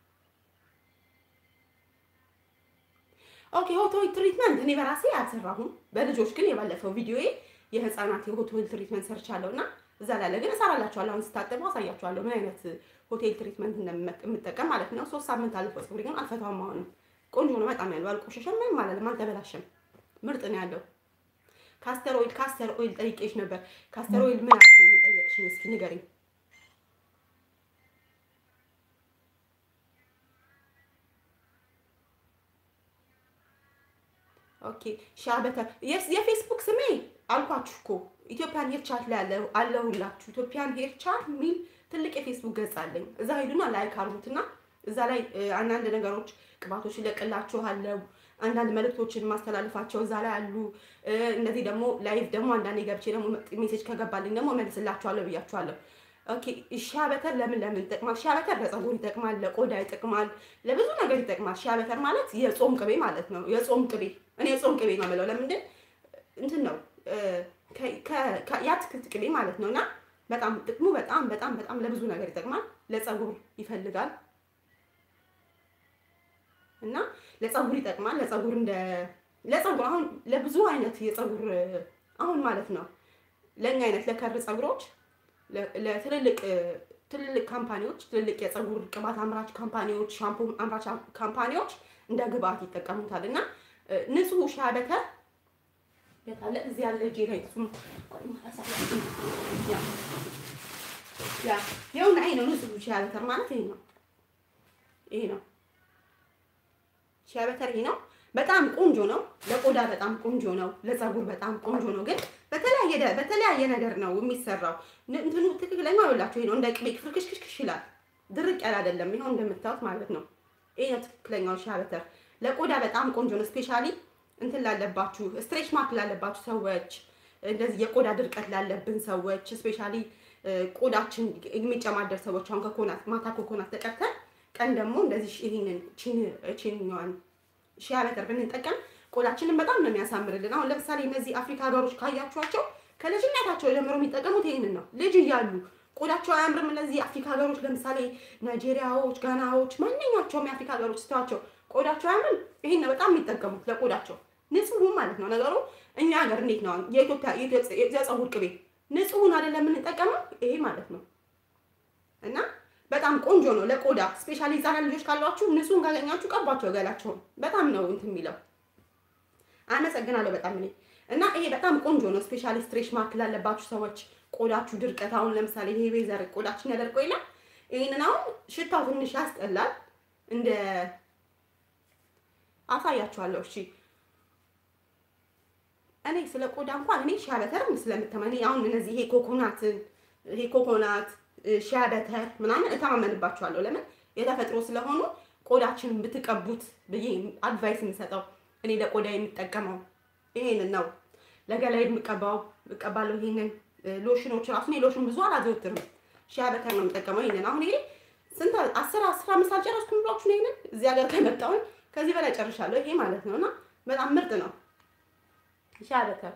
ኦኬ ሆት ኦይል ትሪትመንት እኔ በራሴ አልሰራሁም በልጆች ግን የባለፈው ቪዲዮዬ የህፃናት የሆት ኦይል ትሪትመንት ሰርቻለሁ እና እዛ ላለ ግን እሰራላችኋለሁ አሁን ስታጠቡ አሳያችኋለሁ ምን አይነት ሆቴል ትሪትመንት እንደምጠቀም ማለት ነው ሶስት ሳምንት አልፎ ፀጉሬ ግን አልፈታውም አሁንም ቆንጆ ነው በጣም ያለው አልቆሸሸም ምንም አላለም አልተበላሸም ምርጥ ነው ያለው ካስተር ኦይል ካስተር ኦይል ጠይቄሽ ነበር ካስተር ኦይል ምን አልሽኝ ምን ጠየቅሽኝ እስኪ ንገሪኝ ኦኬ ሻበተ የፌስቡክ ስሜ አልኳችሁ እኮ ኢትዮጵያን ሄር ቻት ላይ አለሁላችሁ። ኢትዮጵያን ሄር ቻት የሚል ትልቅ የፌስቡክ ገጽ አለኝ። እዛ ሄዱና ላይክ አድርጉትና እዛ ላይ አንዳንድ ነገሮች ቅባቶች ይለቅላችኋለሁ። አንዳንድ መልእክቶችን ማስተላልፋቸው እዛ ላይ አሉ። እነዚህ ደግሞ ላይቭ ደግሞ አንዳንዴ ገብቼ ደግሞ ሜሴጅ ከገባልኝ ደግሞ መልስላችኋለሁ ብያችኋለሁ። ኦኬ ሻበተር ለምን ለምን ይጠቅማል? ሻበተር ለፀጉር ይጠቅማል፣ ለቆዳ ይጠቅማል፣ ለብዙ ነገር ይጠቅማል። ሻበተር ማለት የጾም ቅቤ ማለት ነው። የጾም ቅቤ እኔ የጾም ቅቤ ነው የምለው። ለምንድን እንትን ነው የአትክልት ቅቤ ማለት ነው። እና በጣም ጥቅሙ በጣም በጣም በጣም ለብዙ ነገር ይጠቅማል። ለፀጉር ይፈልጋል እና ለፀጉር ይጠቅማል። ለፀጉር እንደ ለፀጉር አሁን ለብዙ አይነት የፀጉር አሁን ማለት ነው ለእኛ አይነት ለከር ፀጉሮች ለትልልቅ ትልልቅ ካምፓኒዎች ትልልቅ የፀጉር ቅባት አምራች ካምፓኒዎች ሻምፖ አምራች ካምፓኒዎች እንደ ግብአት ይጠቀሙታል እና ንጹህ ሻበተር ያለ እዚህ ያለ እጄ ላይ እሱም ያ ይኸውና ይሄ ነው ንጹህ ሻበተር ማለት ይሄ ነው ይሄ ነው ሻበተር ይሄ ነው በጣም ቆንጆ ነው ለቆዳ በጣም ቆንጆ ነው ለፀጉር በጣም ቆንጆ ነው ግን በተለያየ በተለያየ ነገር ነው የሚሰራው እንትኑ ትክክለኛ ይኸውላችሁ ይሄ ነው እንደ ቅቤ ፍርክሽክሽክሽ ይላል ድርቅ ያለ አይደለም ይኸው እንደምታዩት ማለት ነው ይሄ ነው ትክክለኛው ሻበተር ለቆዳ በጣም ቆንጆ ነው ስፔሻሊ እንትን ላለባችሁ ስትሬች ማርክ ላለባችሁ ሰዎች እንደዚህ የቆዳ ድርቀት ላለብን ሰዎች ስፔሻሊ ቆዳችን የሚጨማደር ሰዎች አሁን ከኮናት ማታ ኮኮናት ተቀብተን ቀን ደግሞ እንደዚህ ይሄንን ቺንዋን ሺያ በተር ብንጠቀም ቆዳችንን በጣም ነው የሚያሳምርልን። አሁን ለምሳሌ እነዚህ አፍሪካ ሀገሮች ካያችኋቸው ከልጅነታቸው ጀምሮ የሚጠቀሙት ይሄንን ነው። ልጅ እያሉ ቆዳቸው አያምርም። እነዚህ አፍሪካ ሀገሮች ለምሳሌ ናይጄሪያዎች፣ ጋናዎች፣ ማንኛቸውም የአፍሪካ ሀገሮች ስተዋቸው ቆዳቸው አያምርም። ይሄን ነው በጣም የሚጠቀሙት ለቆዳቸው ንጹሁ ማለት ነው ነገሩ። እኛ ሀገር እንዴት ነው የኢትዮጵያ የፀጉር ቅቤ ንጹሁን አይደለም የምንጠቀመው ይሄ ማለት ነው እና በጣም ቆንጆ ነው ለቆዳ ስፔሻሊ ህጻናት ልጆች ካሏችሁ ንጹህን ካገኛችሁ ቀባቸው ገላቸውን በጣም ነው እንትን የሚለው አመሰግናለሁ በጣም እኔ እና ይሄ በጣም ቆንጆ ነው ስፔሻሊ ስትሬች ማርክ ላለባችሁ ሰዎች ቆዳችሁ ድርቀት አሁን ለምሳሌ ይሄ ቤዘር ቆዳችን ያደርቀው የለም ይሄንን አሁን ሽታው ትንሽ ያስጠላል እንደ አሳያችኋለሁ እሺ እኔ ስለ ቆዳ እንኳን እኔ ሻበተርም ስለምተማመን አሁን እነዚህ ይሄ ኮኮናትን ይሄ ኮኮናት ሻበተር ምናምን እተማመንባቸዋለሁ። ለምን የተፈጥሮ ስለሆኑ ቆዳችንን ብትቀቡት ብዬ አድቫይስ የምሰጠው እኔ ለቆዳ የምጠቀመው ይሄንን ነው። ለገላይ የምቀባው እቀባለሁ። ይሄንን ሎሽኖች ራሱ እኔ ሎሽን ብዙ አላዘወትርም። ሻበተር ነው የምጠቀመው። ይሄንን አሁን ይሄ ስንት አስር አስራ አምስት አልጨረስኩም ብሏችሁ ይሄንን እዚህ ሀገር ከመጣሁኝ ከዚህ በላይ ጨርሻለሁ። ይሄ ማለት ነው እና በጣም ምርጥ ነው። ሻበተር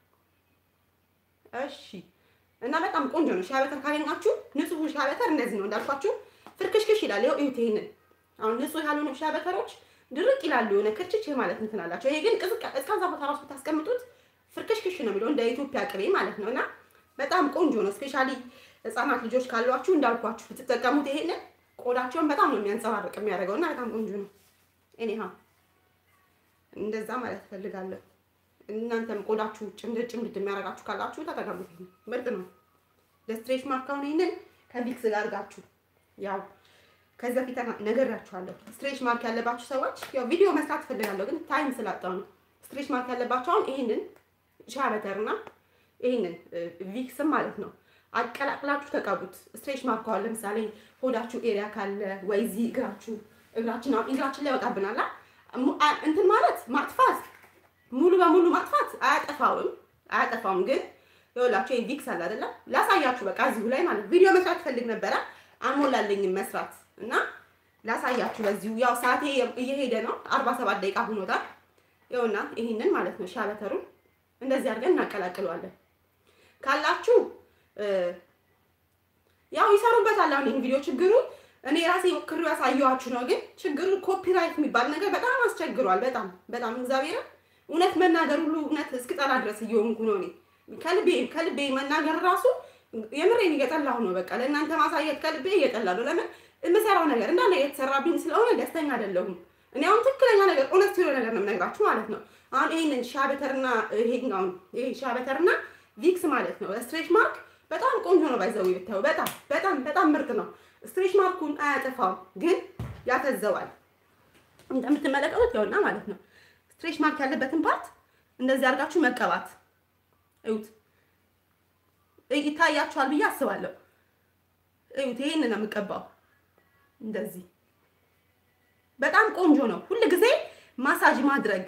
እሺ። እና በጣም ቆንጆ ነው። ሻበተር ካገኛችሁ ንጹህ ሻበተር እንደዚህ ነው እንዳልኳችሁ ፍርክሽክሽ ይላል። ይኸው እዩት። ይሄንን አሁን ንጹህ ያልሆኑ ሻበተሮች ድርቅ ይላሉ፣ የሆነ ክርችች ማለት እንትን አላቸው። ይሄ ግን እስከዛ ቦታ ራሱ ብታስቀምጡት ፍርክሽክሽ ነው የሚለው እንደ ኢትዮጵያ ቅቤ ማለት ነው። እና በጣም ቆንጆ ነው። ስፔሻሊ ህጻናት ልጆች ካሏችሁ እንዳልኳችሁ ብትጠቀሙት ይሄንን ቆዳቸውን በጣም ነው የሚያንጸባርቅ የሚያደርገው እና በጣም ቆንጆ ነው። እኔ እንደዛ ማለት እፈልጋለሁ። እናንተም ቆዳችሁ ጭምድድ ጭምድድ የሚያደርጋችሁ ካላችሁ ተጠቀሙት። ምርጥ ነው። ለስትሬች ማርክ አሁን ይሄንን ከቪክስ ጋር አድርጋችሁ ያው ከዚህ በፊት ነግሬያችኋለሁ። ስትሬች ማርክ ያለባችሁ ሰዎች ያው ቪዲዮ መስራት እፈልጋለሁ፣ ግን ታይም ስላጣሁ ነው። ስትሬች ማርክ ያለባችሁ አሁን ይሄንን ሻበተርና ይሄንን ቪክስም ማለት ነው አቀላቅላችሁ ተቀቡት። ስትሬች ማርክ አሁን ለምሳሌ ሆዳችሁ ኤሪያ ካለ ወይ እዚህ እግራችሁ እግራችን አሁን እግራችን ላይ ያወጣብናል እንትን ማለት ማጥፋት ሙሉ በሙሉ ማጥፋት አያጠፋውም አያጠፋውም። ግን ይኸውላችሁ ቪክስ አለ አይደለም ላሳያችሁ። በቃ እዚሁ ላይ ማለት ቪዲዮ መስራት ፈልግ ነበረ አሞላለኝም መስራት እና ላሳያችሁ በዚሁ ያው ሰዓቴ እየሄደ ነው። አርባ ሰባት ደቂቃ ሆኖታል። ይኸውና ይሄንን ማለት ነው ሻበተሩን እንደዚህ አድርገን እናቀላቅለዋለን። ካላችሁ ያው ይሰሩበታል። አሁን ይሄን ቪዲዮ ችግሩ እኔ ራሴ ሞክሬው ያሳየኋችሁ ነው። ግን ችግሩ ኮፒራይት የሚባል ነገር በጣም አስቸግሯል። በጣም በጣም እግዚአብሔርን እውነት መናገር ሁሉ እውነት እስክጠላ ድረስ እየሆንኩ ነው። እኔ ከልቤ ከልቤ መናገር ራሱ የምሬን እየጠላሁ ነው። በቃ ለእናንተ ማሳየት ከልቤ እየጠላ ነው። ለምን የምሰራው ነገር እንዳለ የተሰራብኝ ስለሆነ ደስተኛ አይደለሁም። እኔ አሁን ትክክለኛ ነገር እውነት ሲሆነ ነገር ነው የምነግራችሁ ማለት ነው። አሁን ይሄንን ሻበተርና ይሄኛውን ይሄ ሻበተርና ቪክስ ማለት ነው ስትሬች ማርክ በጣም ቆንጆ ነው። ባይዘው ብታዩ በጣም በጣም በጣም ምርጥ ነው። ስትሬች ማርኩን አያጠፋውም፣ ግን ያፈዘዋል። እንደምትመለከቱት ይኸውና ማለት ነው ስትሬች ማርክ ያለበትን ፓርት እንደዚህ አድርጋችሁ መቀባት እዩት። ይታያችኋል ብዬ አስባለሁ። እዩት፣ ይሄን ነው የምቀባው። እንደዚህ በጣም ቆንጆ ነው። ሁል ጊዜ ማሳጅ ማድረግ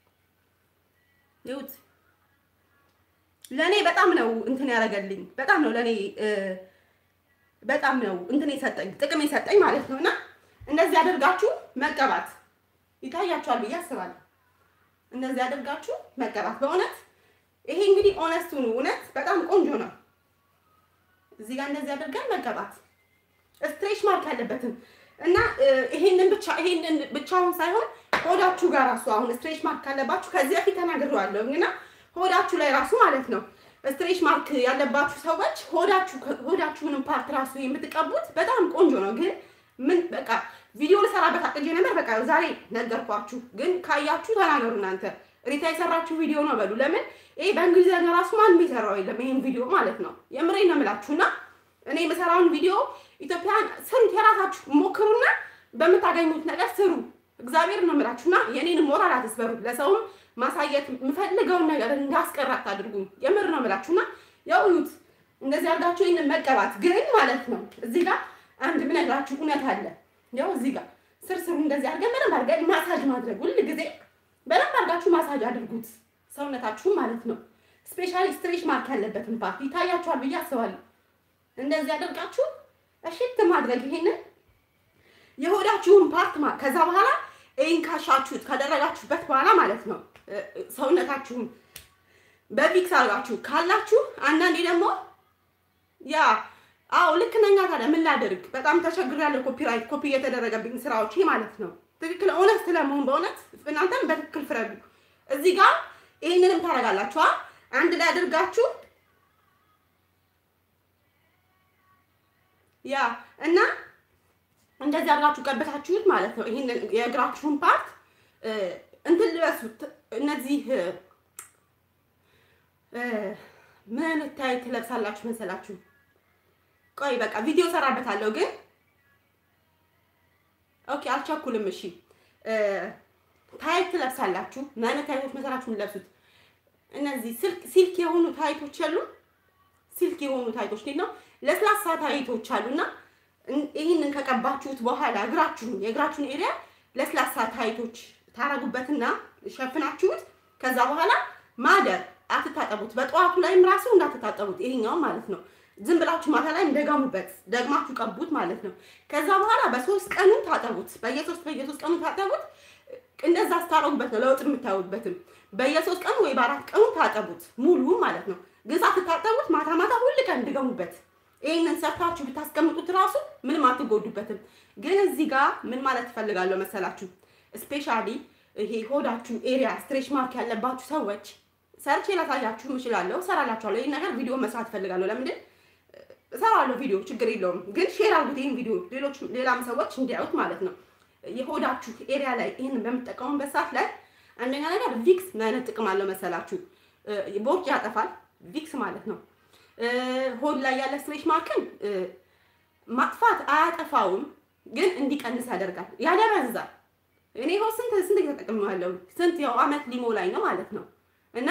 እዩት። ለእኔ በጣም ነው እንትን ያደረገልኝ። በጣም ነው ለእኔ በጣም ነው እንትን የሰጠኝ ጥቅም የሰጠኝ ማለት ነው። እና እንደዚህ አድርጋችሁ መቀባት ይታያችኋል ብዬ አስባለሁ። እንደዚህ አድርጋችሁ መቀባት በእውነት ይሄ እንግዲህ ኦነስቱ ነው። እውነት በጣም ቆንጆ ነው። እዚህ ጋር እንደዚህ አድርገን መቀባት ስትሬች ማርክ ያለበትን እና ይሄንን ብቻ ይሄንን ብቻውን ሳይሆን ሆዳችሁ ጋር ራሱ አሁን ስትሬች ማርክ ካለባችሁ ከዚህ በፊት ተናግሬዋለሁ እና ሆዳችሁ ላይ ራሱ ማለት ነው ስትሬች ማርክ ያለባችሁ ሰዎች ሆዳችሁ ሆዳችሁንም ፓርት ራሱ የምትቀቡት በጣም ቆንጆ ነው። ግን ምን በቃ ቪዲዮ ልሰራበት አቅጄ ነበር። በቃ ዛሬ ነገርኳችሁ። ግን ካያችሁ ተናገሩ እናንተ ሪታ የሰራችሁ ቪዲዮ ነው በሉ። ለምን ይሄ በእንግሊዝኛ ራሱ ማንም የሰራው የለም ይሄን ቪዲዮ ማለት ነው። የምሬን ነው የምላችሁና እኔ የምሰራውን ቪዲዮ ኢትዮጵያን ስሩት፣ የራሳችሁ ሞክሩና በምታገኙት ነገር ስሩ። እግዚአብሔር ነው የምላችሁና የኔን ሞራል አትስበሩ። ለሰውም ማሳየት የምፈልገውን ነገር እንዳስቀራት አድርጉኝ። የምር ነው የምላችሁና ያው እዩት፣ እንደዚህ አድርጋችሁ ይህንን መቀባት ግን ማለት ነው። እዚህ ጋር አንድ ብነግራችሁ እውነት አለ። ያው እዚህ ጋር ስር ስሩ እንደዚህ አድርገን በደንብ አድርገን ማሳጅ ማድረግ ሁል ጊዜ በደንብ አድርጋችሁ ማሳጅ አድርጉት ሰውነታችሁን ማለት ነው። ስፔሻሊ ስትሬች ማርክ ያለበትን ፓርት ይታያችኋል ብዬ አስባለሁ። እንደዚህ አድርጋችሁ እሽት ማድረግ ይሄንን የሆዳችሁን ፓርት ማ ከዛ በኋላ ይህን ካሻችሁት ካደረጋችሁበት በኋላ ማለት ነው ሰውነታችሁን በቪክስ አድርጋችሁ ካላችሁ አንዳንዴ ደግሞ ያ አዎ ልክ ነኛ። ታዲያ ምን ላድርግ? በጣም ተቸግሬያለሁ። ኮፒራይት ኮፒ እየተደረገብኝ ስራዎች ማለት ነው። ትክክል እውነት ስለመሆን በእውነት እናንተም በትክክል ፍረዱ። እዚህ ጋር ይህንንም ታደርጋላችኋ አንድ ላይ አድርጋችሁ ያ እና እንደዚህ አድርጋችሁ ቀበታችሁት ማለት ነው። ይህንን የእግራችሁን ፓርት እንትን ልበሱት። እነዚህ ምን አይነት ታይት ትለብሳላችሁ መሰላችሁ? ቆይ በቃ ቪዲዮ ሰራበታለሁ ግን ኦኬ፣ አልቸኩልም። እሺ ታይት ትለብሳላችሁ። ምን አይነት ታይቶች መሰላችሁ የምትለብሱት? እነዚህ ሲልክ የሆኑ ታይቶች አሉ። ሲልክ የሆኑ ታይቶች ነው፣ ለስላሳ ታይቶች አሉና ይህንን ከቀባችሁት በኋላ እግራችሁን የእግራችሁን ኤሪያ ለስላሳ ታይቶች ታረጉበትና ሸፍናችሁት ከዛ በኋላ ማደር አትታጠቡት። በጠዋቱ ላይም ራሱ እንዳትታጠቡት ይሄኛው ማለት ነው። ዝም ብላችሁ ማታ ላይ እንደገሙበት ደግማችሁ ቀቡት ማለት ነው። ከዛ በኋላ በሶስት ቀኑ ታጠቡት። በየሶስት በየሶስት ቀኑ ታጠቡት። እንደዛ ስታረጉበት ነው ለውጥ የምታዩበትም። በየሶስት ቀኑ ወይ በአራት ቀኑ ታጠቡት ሙሉ ማለት ነው። ግን ሳትታጠቡት ማታ ማታ ሁል ቀን እንድገሙበት ይህንን ሰርታችሁ ብታስቀምጡት ራሱ ምንም አትጎዱበትም። ግን እዚህ ጋር ምን ማለት ትፈልጋለሁ መሰላችሁ? ስፔሻሊ ይሄ ሆዳችሁ ኤሪያ ስትሬች ማርክ ያለባችሁ ሰዎች ሰርቼ ላሳያችሁ እችላለሁ፣ እሰራላችኋለሁ። ይህን ነገር ቪዲዮ መስራት እፈልጋለሁ። ለምንድን እሰራለሁ ቪዲዮ ችግር የለውም። ግን ሼር አድርጉት ይህን ቪዲዮ ሌሎች ሌላም ሰዎች እንዲያዩት ማለት ነው። የሆዳችሁ ኤሪያ ላይ ይህንን በምትጠቀሙበት ሰዓት ላይ አንደኛ ነገር ቪክስ ምን አይነት ጥቅም አለው መሰላችሁ? ቦርጭ ያጠፋል ቪክስ ማለት ነው። ሆድ ላይ ያለ ስትሬች ማርክን ማጥፋት አያጠፋውም፣ ግን እንዲቀንስ ያደርጋል፣ ያደበዝዛል። እኔ ይኸው ስንት ስንት እየተጠቀምነው ስንት ያው አመት ሊሞ ላይ ነው ማለት ነው። እና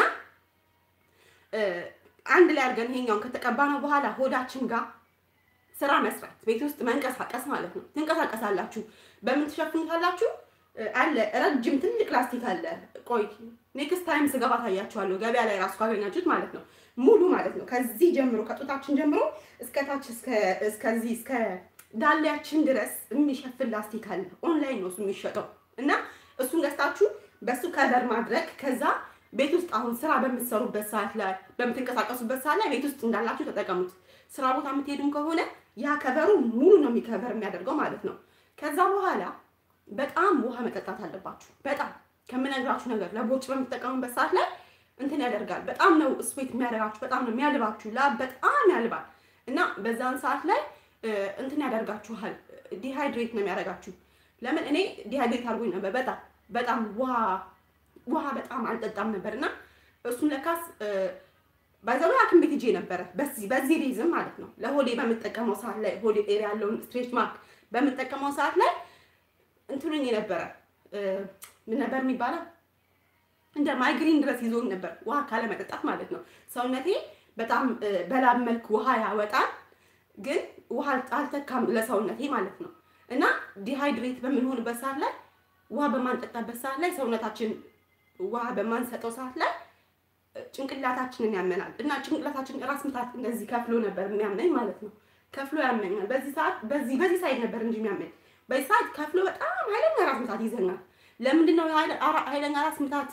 አንድ ላይ አድርገን ይሄኛውን ከተቀባነው በኋላ ሆዳችን ጋር ስራ መስራት፣ ቤት ውስጥ መንቀሳቀስ ማለት ነው። ትንቀሳቀሳላችሁ። በምን ትሸፍኑታላችሁ? አለ ረጅም ትልቅ ላስቲክ አለ። ቆይ ኔክስት ታይም ስገባ ታያችኋለሁ። ገበያ ላይ ራሱ ካገኛችሁት ማለት ነው። ሙሉ ማለት ነው። ከዚህ ጀምሮ ከጡታችን ጀምሮ እስከታች እስከዚህ እስከ ዳሌያችን ድረስ የሚሸፍን ላስቲክ አለ። ኦንላይን ነው እሱ የሚሸጠው እና እሱን ገዝታችሁ በሱ ከቨር ማድረግ ከዛ ቤት ውስጥ አሁን ስራ በምትሰሩበት ሰዓት ላይ በምትንቀሳቀሱበት ሰዓት ላይ ቤት ውስጥ እንዳላችሁ ተጠቀሙት። ስራ ቦታ የምትሄዱም ከሆነ ያ ከቨሩ ሙሉ ነው የሚከቨር የሚያደርገው ማለት ነው። ከዛ በኋላ በጣም ውሃ መጠጣት አለባችሁ። በጣም ከምነግራችሁ ነገር ለቦጭ በምትጠቀሙበት ሰዓት ላይ እንትን ያደርጋል። በጣም ነው ስዌት የሚያደርጋችሁ፣ በጣም ነው የሚያልባችሁ። ላብ በጣም ያልባል እና በዛን ሰዓት ላይ እንትን ያደርጋችኋል። ዲሃይድሬት ነው የሚያደርጋችሁ። ለምን እኔ ዲሃይድሬት አድርጎኝ ነበር በጣም በጣም ውሃ ውሃ በጣም አልጠጣም ነበር እና እሱን ለካስ ባይዘው ሐኪም ቤት ሄጄ ነበረ። በዚህ በዚህ ሪዝም ማለት ነው ለሆዴ በምጠቀመው ሰዓት ላይ ሆዴ ኤሪያ ያለውን ስትሬች ማርክ በምጠቀመው ሰዓት ላይ እንትኑኝ ነበረ ምን ነበር የሚባለው እንደ ማይግሪን ድረስ ይዞኝ ነበር፣ ውሃ ካለመጠጣት ማለት ነው። ሰውነቴ በጣም በላብ መልክ ውሃ ያወጣል፣ ግን ውሃ አልተካም ለሰውነቴ ማለት ነው። እና ዲሃይድሬት በምንሆንበት ሰዓት ላይ ውሃ በማንጠጣበት ሰዓት ላይ ሰውነታችን ውሃ በማንሰጠው ሰዓት ላይ ጭንቅላታችንን ያመናል እና ጭንቅላታችን ራስ ምታት እንደዚህ ከፍሎ ነበር የሚያመኝ ማለት ነው። ከፍሎ ያመኛል። በዚህ ሰዓት በዚህ በዚህ ሳይድ ነበር እንጂ የሚያመኝ በዚህ ሰዓት ከፍሎ በጣም ኃይለኛ ራስ ምታት ይዘኛል። ለምንድን ነው ኃይለኛ ራስ ምታት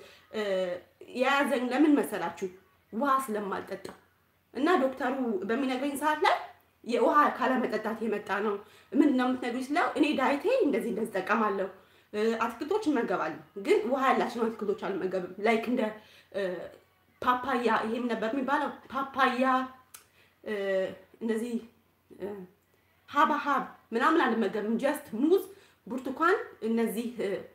የያዘኝ? ለምን መሰላችሁ? ውሃ ስለማልጠጣ እና ዶክተሩ በሚነግረኝ ሰዓት ላይ የውሃ ካለመጠጣት የመጣ ነው። ምንድን ነው የምትነግሩኝ ስለው እኔ ዳይቴ እንደዚህ እንደዚህ እጠቀማለሁ፣ አትክልቶች እመገባለሁ፣ ግን ውሃ ያላቸው አትክልቶች አልመገብም። ላይክ እንደ ፓፓያ ይሄም ነበር የሚባለው ፓፓያ፣ እንደዚህ ሀባሀብ ምናምን አልመገብም። ጀስት ሙዝ፣ ብርቱካን እነዚህ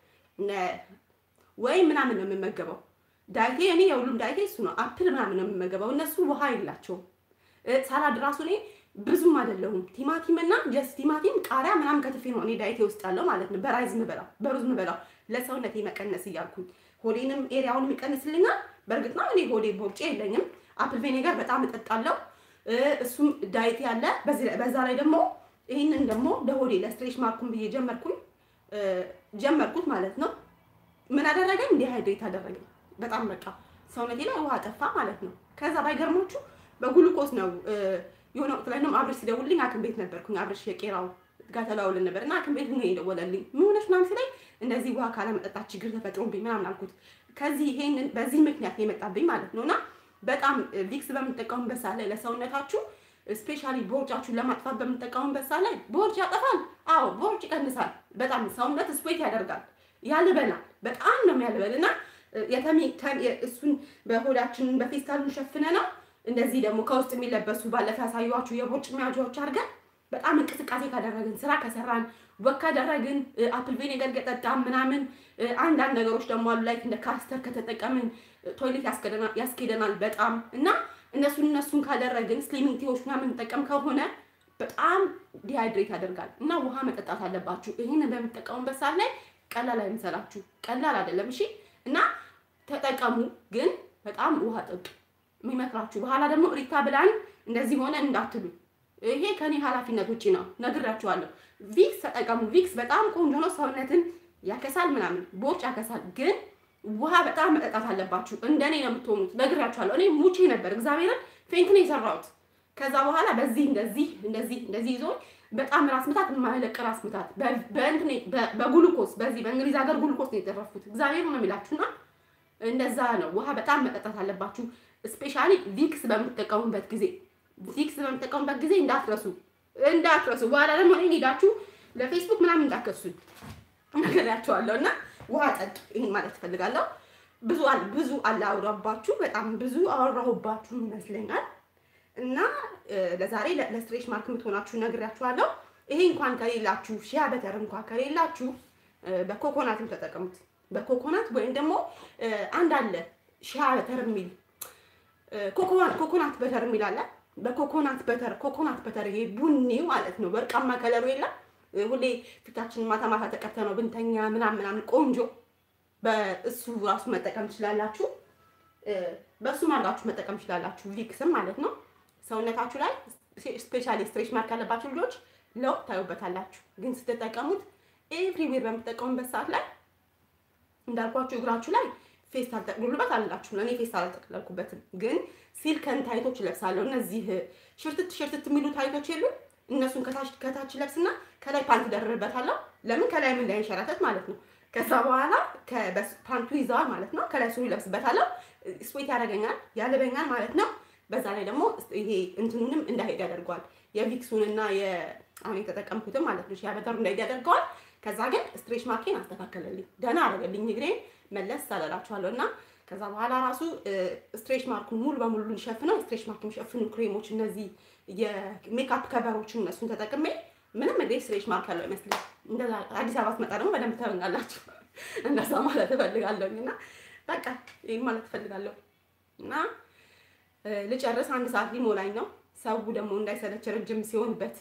ወይ ምናምን ነው የምመገበው። ዳይቴ እኔ የሁሉም ዳይቴ እሱ ነው። አፕል ምናምን ነው የምመገበው። እነሱ ውሃ የላቸውም። ሳላድ ራሱ እኔ ብዙም አይደለሁም። ቲማቲም እና ጀስት ቲማቲም፣ ቃሪያ ምናምን ከትፌ ነው እኔ ዳይቴ ውስጥ ያለው ማለት ነው። በራይዝ ምበላው በሩዝ ምበላው ለሰውነቴ መቀነስ እያልኩኝ ሆዴንም ኤሪያውን የሚቀንስልኛል። በእርግጥ ነው እኔ ሆዴ ቦርጬ የለኝም። አፕል ቬኔጋር በጣም እጠጣለሁ። እሱም ዳይቴ ያለ በዛ ላይ ደግሞ ይህንን ደግሞ ለሆዴ ለስትሬች ማርኩን ብዬ ጀመርኩኝ ጀመርኩት ማለት ነው። ምን አደረገኝ? ዲሃይድሬት አደረገኝ። በጣም በቃ ሰውነቴ ላይ ውሃ ጠፋ ማለት ነው። ከዛ ባይገርሞቹ በጉሉኮስ ነው የሆነ ወቅት ላይ ነው አብረሽ ሲደውልልኝ ሐኪም ቤት ነበርኩኝ። አብረሽ የቄራው ጋር ተደዋውለን ነበር እና ሐኪም ቤት ነው የደወለልኝ። ምን ሆነሽ ምናምን ሲለኝ እንደዚህ ውሃ ካለመጠጣት ችግር ተፈጥሮብኝ ምናምን አልኩት። ከዚህ ይሄንን በዚህ ምክንያት የመጣብኝ ማለት ነው እና በጣም ቪክስ በምንጠቀሙበት ሰዓት ላይ ለሰውነታችሁ ስፔሻሊ ቦርጫችሁን ለማጥፋት በምንጠቀሙበት ሰዓት ላይ ቦርጭ ያጠፋል። አዎ ቦርጭ ይቀንሳል። በጣም ሰውነት ስዌት ያደርጋል፣ ያልበናል። በጣም ነው የሚያልበል እና የተሚ እሱን በሆዳችንን በፌስታሉን ሸፍነ ነው እንደዚህ ደግሞ ከውስጥ የሚለበሱ ባለፈ ያሳዩዋችሁ የቦርጭ መያዣዎች አድርገን በጣም እንቅስቃሴ ካደረግን ስራ ከሰራን ወክ ካደረግን አፕል ቪኔገር ከጠጣን ምናምን አንዳንድ ነገሮች ደግሞ አሉ ላይ እንደ ካስተር ከተጠቀምን ቶይሌት ያስኬደናል በጣም እና እነሱን እነሱን ካደረግን ስሊሚንግ ቲዎች ምናምን እንጠቀም ከሆነ በጣም ዲሃይድሬት ያደርጋል እና ውሃ መጠጣት አለባችሁ። ይህን በምትጠቀሙበት ሰዓት ላይ ቀላል አይምሰላችሁ፣ ቀላል አይደለም። እሺ እና ተጠቀሙ፣ ግን በጣም ውሃ ጠጡ። የሚመክራችሁ በኋላ ደግሞ ሪታ ብላን እንደዚህ ሆነ እንዳትሉ፣ ይሄ ከኔ ኃላፊነት ውጭ ነው፣ ነግራችኋለሁ። ቪክስ ተጠቀሙ። ቪክስ በጣም ቆንጆ ነው፣ ሰውነትን ያከሳል፣ ምናምን ቦርጭ ያከሳል። ግን ውሃ በጣም መጠጣት አለባችሁ። እንደኔ ነው የምትሆኑት፣ ነግራችኋለሁ። እኔ ሙቼ ነበር፣ እግዚአብሔርን ፌንት ነው የሰራሁት። ከዛ በኋላ በዚህ እንደዚህ እንደዚህ እንደዚህ ይዞ በጣም ራስ ምታት፣ የማይለቅ ራስ ምታት በእንትን በጉሉኮስ በዚህ በእንግሊዝ ሀገር ጉሉኮስ ነው የተረፉት። እግዚአብሔር ነው የሚላችሁና እንደዛ ነው። ውሃ በጣም መጠጣት አለባችሁ። ስፔሻሊ ቪክስ በምትጠቀሙበት ጊዜ ቪክስ በምትጠቀሙበት ጊዜ እንዳትረሱ እንዳትረሱ። በኋላ ደግሞ እኔን ሄዳችሁ ለፌስቡክ ምናምን እንዳከሱኝ ነገራችኋለሁ። እና ውሃ ጠጡ። ይህን ማለት እፈልጋለሁ። ብዙ ብዙ አላወራባችሁ፣ በጣም ብዙ አወራሁባችሁ ይመስለኛል። እና ለዛሬ ለስትሬች ማርክ የምትሆናችሁ ነግሬያችኋለሁ። ይሄ እንኳን ከሌላችሁ ሺያ በተር እንኳን ከሌላችሁ በኮኮናትም ተጠቀሙት። በኮኮናት ወይም ደግሞ አንድ አለ ሺያ በተር የሚል ኮኮናት በተር የሚል አለ። በኮኮናት በተር ኮኮናት በተር ይሄ ቡኒ ማለት ነው፣ ወርቃማ ከለሩ የለም። ሁሌ ፊታችን ማታ ማታ ተቀብተ ነው ብንተኛ ምናምን ምናምን ቆንጆ። በእሱ ራሱ መጠቀም ትችላላችሁ። በእሱ አድርጋችሁ መጠቀም ትችላላችሁ። ቪክስም ማለት ነው። ሰውነታችሁ ላይ ስፔሻሊ ስትሬች ማርክ ያለባችሁ ልጆች ለውጥ ታዩበታላችሁ። ግን ስትጠቀሙት ኤቭሪዌር በምትጠቀሙበት ሰዓት ላይ እንዳልኳችሁ እግራችሁ ላይ ፌስታል ጠቅልሉበት አላችሁ። እኔ ፌስታል አልጠቅለልኩበትም፣ ግን ሲልከን ታይቶች ለብሳለሁ። እነዚህ ሽርትት ሽርትት የሚሉ ታይቶች የሉ እነሱን ከታች ለብስና ከላይ ፓንት ደርብበታለሁ። ለምን ከላይ ምን እንዳይንሸራተት ማለት ነው። ከዛ በኋላ ፓንቱ ይዘዋል ማለት ነው። ከላይ ሱሪ ለብስበታለሁ። ስዌት ያደርገኛል፣ ያልበኛል ማለት ነው። በዛ ላይ ደግሞ ይሄ እንትኑንም እንዳይሄድ ያደርገዋል። የቪክሱንና አሁን የተጠቀምኩትም ማለት ነው ያበጠሩ እንዳይሄድ ያደርገዋል። ከዛ ግን ስትሬች ማርኬን አስተካከለልኝ፣ ደህና አደረገልኝ። እግሬን መለስ አላላችኋለሁ እና ከዛ በኋላ ራሱ ስትሬች ማርኩን ሙሉ በሙሉ ሊሸፍነው ስትሬች ማርክ የሚሸፍኑ ክሬሞች፣ እነዚህ የሜካፕ ከቨሮችን እነሱን ተጠቅሜ ምንም እግሬ ስትሬች ማርክ ያለው አይመስልም። እንደዛ አዲስ አበባ ስመጣ ደግሞ በደንብ ታዩኛላችሁ። እንደዛ ማለት እፈልጋለሁኝ እና በቃ ይህን ማለት እፈልጋለሁ እና ልጨርስ። አንድ ሰዓት ሊሞላኝ ነው። ሰው ደግሞ እንዳይሰለች ረጅም ሲሆንበት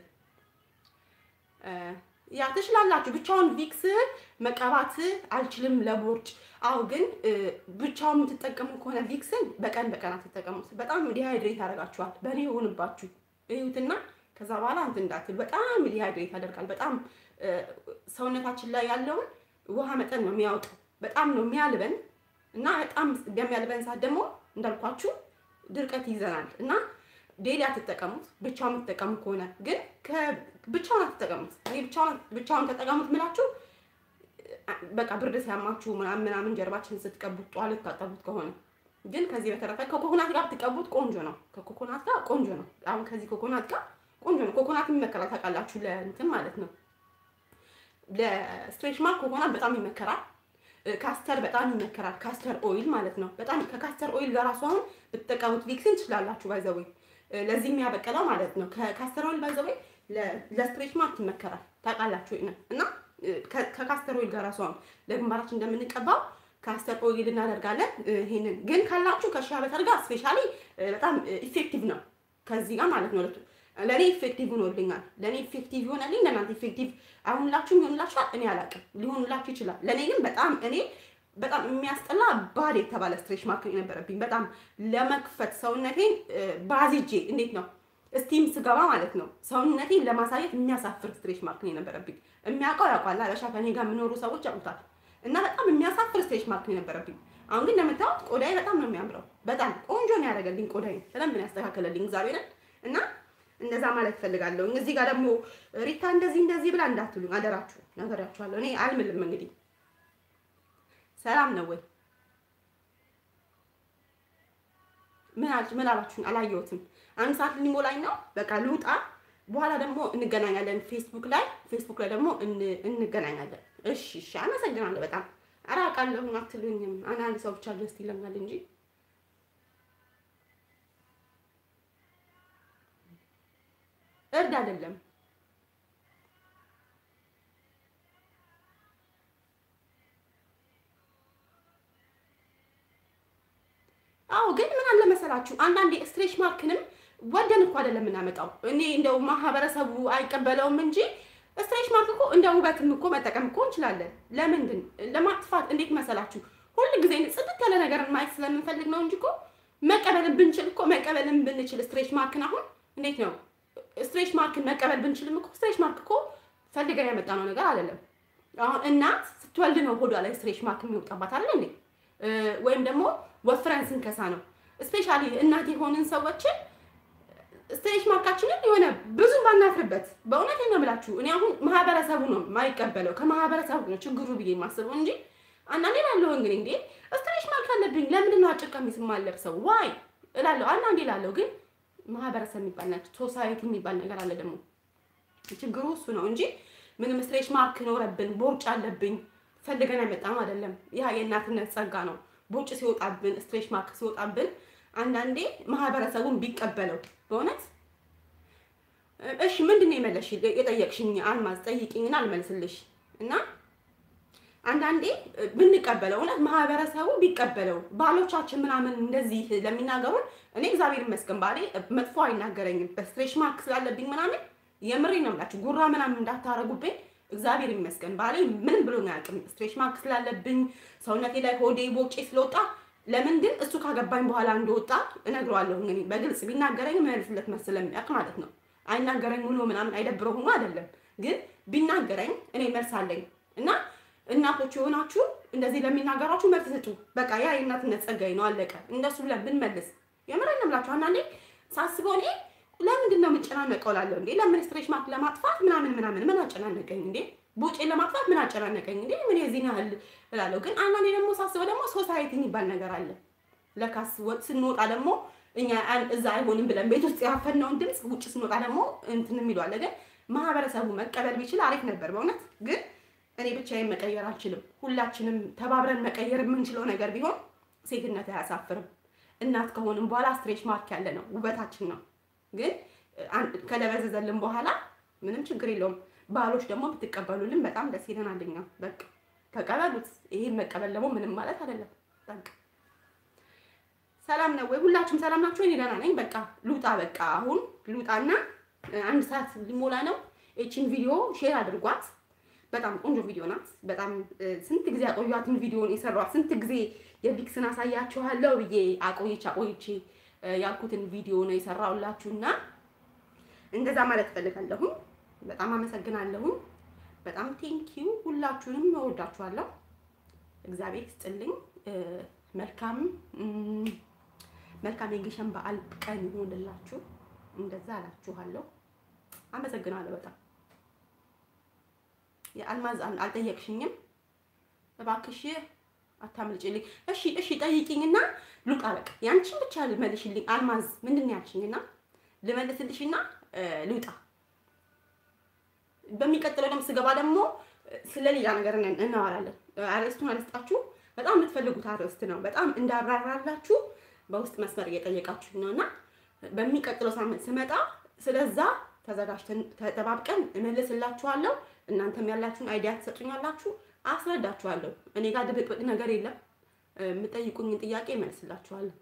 ያ ትችላላችሁ። ብቻውን ቪክስ መቀባት አልችልም ለቦርጭ። አዎ ግን ብቻውን የምትጠቀሙ ከሆነ ቪክስን በቀን በቀን አትጠቀሙት። በጣም ዲሃይድሬት ያደርጋችኋል። በእኔ የሆንባችሁ እዩትና ከዛ በኋላ እንትን እንዳትል በጣም ዲሃይድሬት ያደርጋል። በጣም ሰውነታችን ላይ ያለውን ውሃ መጠን ነው የሚያወጣው። በጣም ነው የሚያልበን እና በጣም በሚያልበን ሰዓት ደግሞ እንዳልኳችሁ ድርቀት ይዘናል እና ዴሊ አትጠቀሙት። ብቻውን የምትጠቀሙ ከሆነ ግን ብቻውን አትጠቀሙት። እኔ ብቻውን ተጠቀሙት ምላችሁ በቃ ብርድ ሲያማችሁ ምናምን ምናምን ጀርባችን ስትቀቡት ጧል ልታጠቡት ከሆነ ግን ከዚህ በተረፈ ከኮኮናት ጋር ብትቀቡት ቆንጆ ነው። ከኮኮናት ጋር ቆንጆ ነው። አሁን ከዚህ ኮኮናት ጋር ቆንጆ ነው። ኮኮናት ይመከራል ታውቃላችሁ፣ ለእንትን ማለት ነው ለስትሬች ማርክ ኮኮናት በጣም ይመከራል። ካስተር በጣም ይመከራል። ካስተር ኦይል ማለት ነው። በጣም ከካስተር ኦይል ጋር ራሱ አሁን ብትጠቀሙት ቪክስን ትችላላችሁ። ባይዘወይ ለዚህ የሚያበቀለው ማለት ነው። ከካስተር ኦይል ባይዘወይ ለስትሬች ማርክ ይመከራል። ታውቃላችሁ ነው እና ከካስተር ኦይል ጋር ራሱ አሁን ለግንባራችን እንደምንቀባው ካስተር ኦይል እናደርጋለን። ይሄንን ግን ካላችሁ ከሺያ በተር ጋር ስፔሻሊ በጣም ኢፌክቲቭ ነው። ከዚህ ጋር ማለት ነው ለእኔ ኢፌክቲቭ ሆኖልኛል። ለእኔ ኢፌክቲቭ ይሆናልኝ፣ ለእናንተ ኢፌክቲቭ አይሆንላችሁም። ይሆንላችኋል፣ እኔ አላውቅም። ሊሆንላችሁ ይችላል። ለእኔ ግን በጣም እኔ በጣም የሚያስጠላ ባድ የተባለ ስትሬች ማርክ የነበረብኝ በጣም ለመክፈት ሰውነቴን ባዚጄ እንዴት ነው ስቲም ስገባ ማለት ነው ሰውነቴን ለማሳየት የሚያሳፍር ስትሬች ማርክ የነበረብኝ። የሚያውቀው ያውቋል። አበሻ ከኔ ጋር የሚኖሩ ሰዎች ያውቁታል። እና በጣም የሚያሳፍር ስትሬች ማርክ ነው የነበረብኝ። አሁን ግን እንደምታዩት ቆዳዬ በጣም ነው የሚያምረው። በጣም ቆንጆ ነው ያደረገልኝ ቆዳዬ በደንብ ነው ያስተካከለልኝ እግዚአብሔርን እና እንደዛ ማለት ፈልጋለሁ። እዚህ ጋር ደግሞ ሪታ እንደዚህ እንደዚህ ብላ እንዳትሉኝ አደራችሁ፣ ነገራችኋለሁ። እኔ አልምልም። እንግዲህ ሰላም ነው ወይ ምን ምን አላችሁን? አላየሁትም። አንድ ሰዓት ሊሞላኝ ነው። በቃ ልውጣ። በኋላ ደግሞ እንገናኛለን ፌስቡክ ላይ ፌስቡክ ላይ ደግሞ እንገናኛለን። እሺ፣ እሺ። አመሰግናለሁ በጣም ኧረ አውቃለሁ አትሉኝም። አንዳንድ ሰው ብቻ ደስ ይለኛል እንጂ እርድ አይደለም። አዎ ግን ምን አለ መሰላችሁ አንዳንዴ ስትሬች ማርክንም ወደን እኮ አይደለም የምናመጣው። እኔ እንደው ማህበረሰቡ አይቀበለውም እንጂ ስትሬች ማርክ እኮ እንደ ውበትም እኮ መጠቀም እኮ እንችላለን። ለምንድን ለማጥፋት እንዴት መሰላችሁ ሁል ጊዜ ጽድት ያለ ነገርን ማየት ስለምንፈልግ ነው እንጂ እኮ መቀበልን ብንችል እኮ መቀበልን ብንችል ስትሬች ማርክን አሁን እንዴት ነው ስትሬች ማርክን መቀበል ብንችልም እኮ ስትሬች ማርክ እኮ ፈልገን ያመጣነው ነገር አይደለም። አሁን እናት ስትወልድ ነው ሆዷ ላይ ስትሬች ማርክ የሚወጣባት አይደል እንዴ? ወይም ደግሞ ወፍረን ስንከሳ ነው። ስፔሻሊ እናት የሆንን ሰዎችን ስትሬች ማርካችንን የሆነ ብዙ ባናፍርበት፣ በእውነት ነው የምላችሁ። እኔ አሁን ማህበረሰቡ ነው የማይቀበለው ከማህበረሰቡ ነው ችግሩ ብዬ የማስበው እንጂ አንዳንዴ ላለሁ እንግዲህ እንዴ ስትሬች ማርክ አለብኝ ለምንድን ነው አጭር ቀሚስ የማለብሰው ዋይ እላለሁ። አንዳንዴ ላለሁ ግን ማህበረሰብ የሚባል ናቸው ሶሳይቲ የሚባል ነገር አለ። ደግሞ ችግሩ እሱ ነው እንጂ ምንም ስትሬች ማርክ ኖረብን ቦርጭ አለብኝ ፈልገን አይመጣም አይደለም። ያ የእናትነት ጸጋ ነው። ቦርጭ ሲወጣብን ስትሬች ማርክ ሲወጣብን አንዳንዴ ማህበረሰቡን ቢቀበለው በእውነት እሺ፣ ምንድን ነው የመለሽ የጠየቅሽኝ? አልማዝ ጠይቂኝና አልመልስልሽ እና አንዳንዴ ብንቀበለው እውነት ማህበረሰቡ ቢቀበለው ባሎቻችን ምናምን እንደዚህ ለሚናገሩን እኔ እግዚአብሔር ይመስገን ባሌ መጥፎ አይናገረኝም። በስትሬች ማርክ ስላለብኝ ምናምን የምሬ ነው የምላችሁ ጉራ ምናምን እንዳታረጉብኝ። እግዚአብሔር ይመስገን ባሌ ምንም ብሎ አያውቅም። ስትሬች ማርክ ስላለብኝ ሰውነቴ ላይ ሆዴ ቦጬ ስለወጣ ለምን ግን እሱ ካገባኝ በኋላ እንደወጣ እነግረዋለሁ። እንግዲህ በግልጽ ቢናገረኝ መልስለት ስለሚያውቅ ማለት ነው። አይናገረኝ ሆኖ ምናምን አይደብረው ሆኖ አይደለም፣ ግን ቢናገረኝ እኔ መልስ አለኝ እና እናቶች የሆናችሁ እንደዚህ ለሚናገራችሁ መልስ ስጡ። በቃ ያ የእናትነት ጸጋዬ ነው፣ አለቀ። እንደሱ ብለን ብንመልስ የምሬን ነው የምላችሁ። አንዳንዴ ሳስበው እኔ ለምንድን ነው የምጨናነቀው እላለሁ። እንዴ ለምን ስትሬች ማርክ ለማጥፋት ምናምን ምናምን ምን አጨናነቀኝ እንዴ? ቦጬን ለማጥፋት ምን አጨናነቀኝ እንዴ? ምን የዚህን ያህል እላለሁ። ግን አንዳንዴ ደግሞ ሳስበው ደግሞ ሶሳይቲ የሚባል ነገር አለ። ለካስ ስንወጣ ደግሞ እኛ እዛ አይሆንም ብለን ቤት ውስጥ ያፈነውን ድምፅ ውጭ ስንወጣ ደግሞ እንትን የሚሉ አለ። ግን ማህበረሰቡ መቀበል ቢችል አሪፍ ነበር በእውነት ግን እኔ ብቻዬን መቀየር አልችልም። ሁላችንም ተባብረን መቀየር የምንችለው ነገር ቢሆን ሴትነት አያሳፍርም። እናት ከሆንም በኋላ ስትሬች ማርክ ያለ ነው ውበታችን ነው። ግን ከለበዘዘልን በኋላ ምንም ችግር የለውም። ባሎች ደግሞ ብትቀበሉልን በጣም ደስ ይለናል። እኛ በቃ ተቀበሉት። ይሄን መቀበል ደግሞ ምንም ማለት አይደለም። በቃ ሰላም ነው ወይ? ሁላችሁም ሰላም ናችሁ? እኔ ደህና ነኝ። በቃ ልውጣ። በቃ አሁን ልውጣና አንድ ሰዓት ሊሞላ ነው። ይቺን ቪዲዮ ሼር አድርጓት። በጣም ቆንጆ ቪዲዮ ናት። በጣም ስንት ጊዜ አቆያትን ቪዲዮን የሰሯት ስንት ጊዜ የቪክስን አሳያችኋለሁ ብዬ አቆይቼ አቆይቼ ያልኩትን ቪዲዮ ነው የሰራሁላችሁና እንደዛ ማለት እፈልጋለሁ። በጣም አመሰግናለሁ። በጣም ቴንኪዩ። ሁላችሁንም እወዳችኋለሁ። እግዚአብሔር ይስጥልኝ። መልካም መልካም የግሸን በዓል ቀን ይሆንላችሁ። እንደዛ አላችኋለሁ። አመሰግናለሁ በጣም የአልማዝ አልጠየቅሽኝም፣ እባክሽ አታምልጭልኝ። እሺ እሺ ጠይቂኝና ልውጣ። በቃ ያንቺን ብቻ ልመልሽልኝ። አልማዝ ምንድን ነው ያልሽኝና ልመልስልሽና ልውጣ። በሚቀጥለው ደግሞ ስገባ ደግሞ ስለሌላ ነገር እናወራለን። አርዕስቱን አልስጣችሁ። በጣም የምትፈልጉት አርዕስት ነው። በጣም እንዳብራራላችሁ በውስጥ መስመር እየጠየቃችሁ ነው እና በሚቀጥለው ሳምንት ስመጣ ስለዛ ተዘጋጅተን ተጠባብቀን እመልስላችኋለሁ። እናንተም ያላችሁን አይዲያ ትሰጡኛላችሁ፣ አስረዳችኋለሁ። እኔ ጋር ድብቅብቅ ነገር የለም። የምጠይቁኝን ጥያቄ እመልስላችኋለሁ።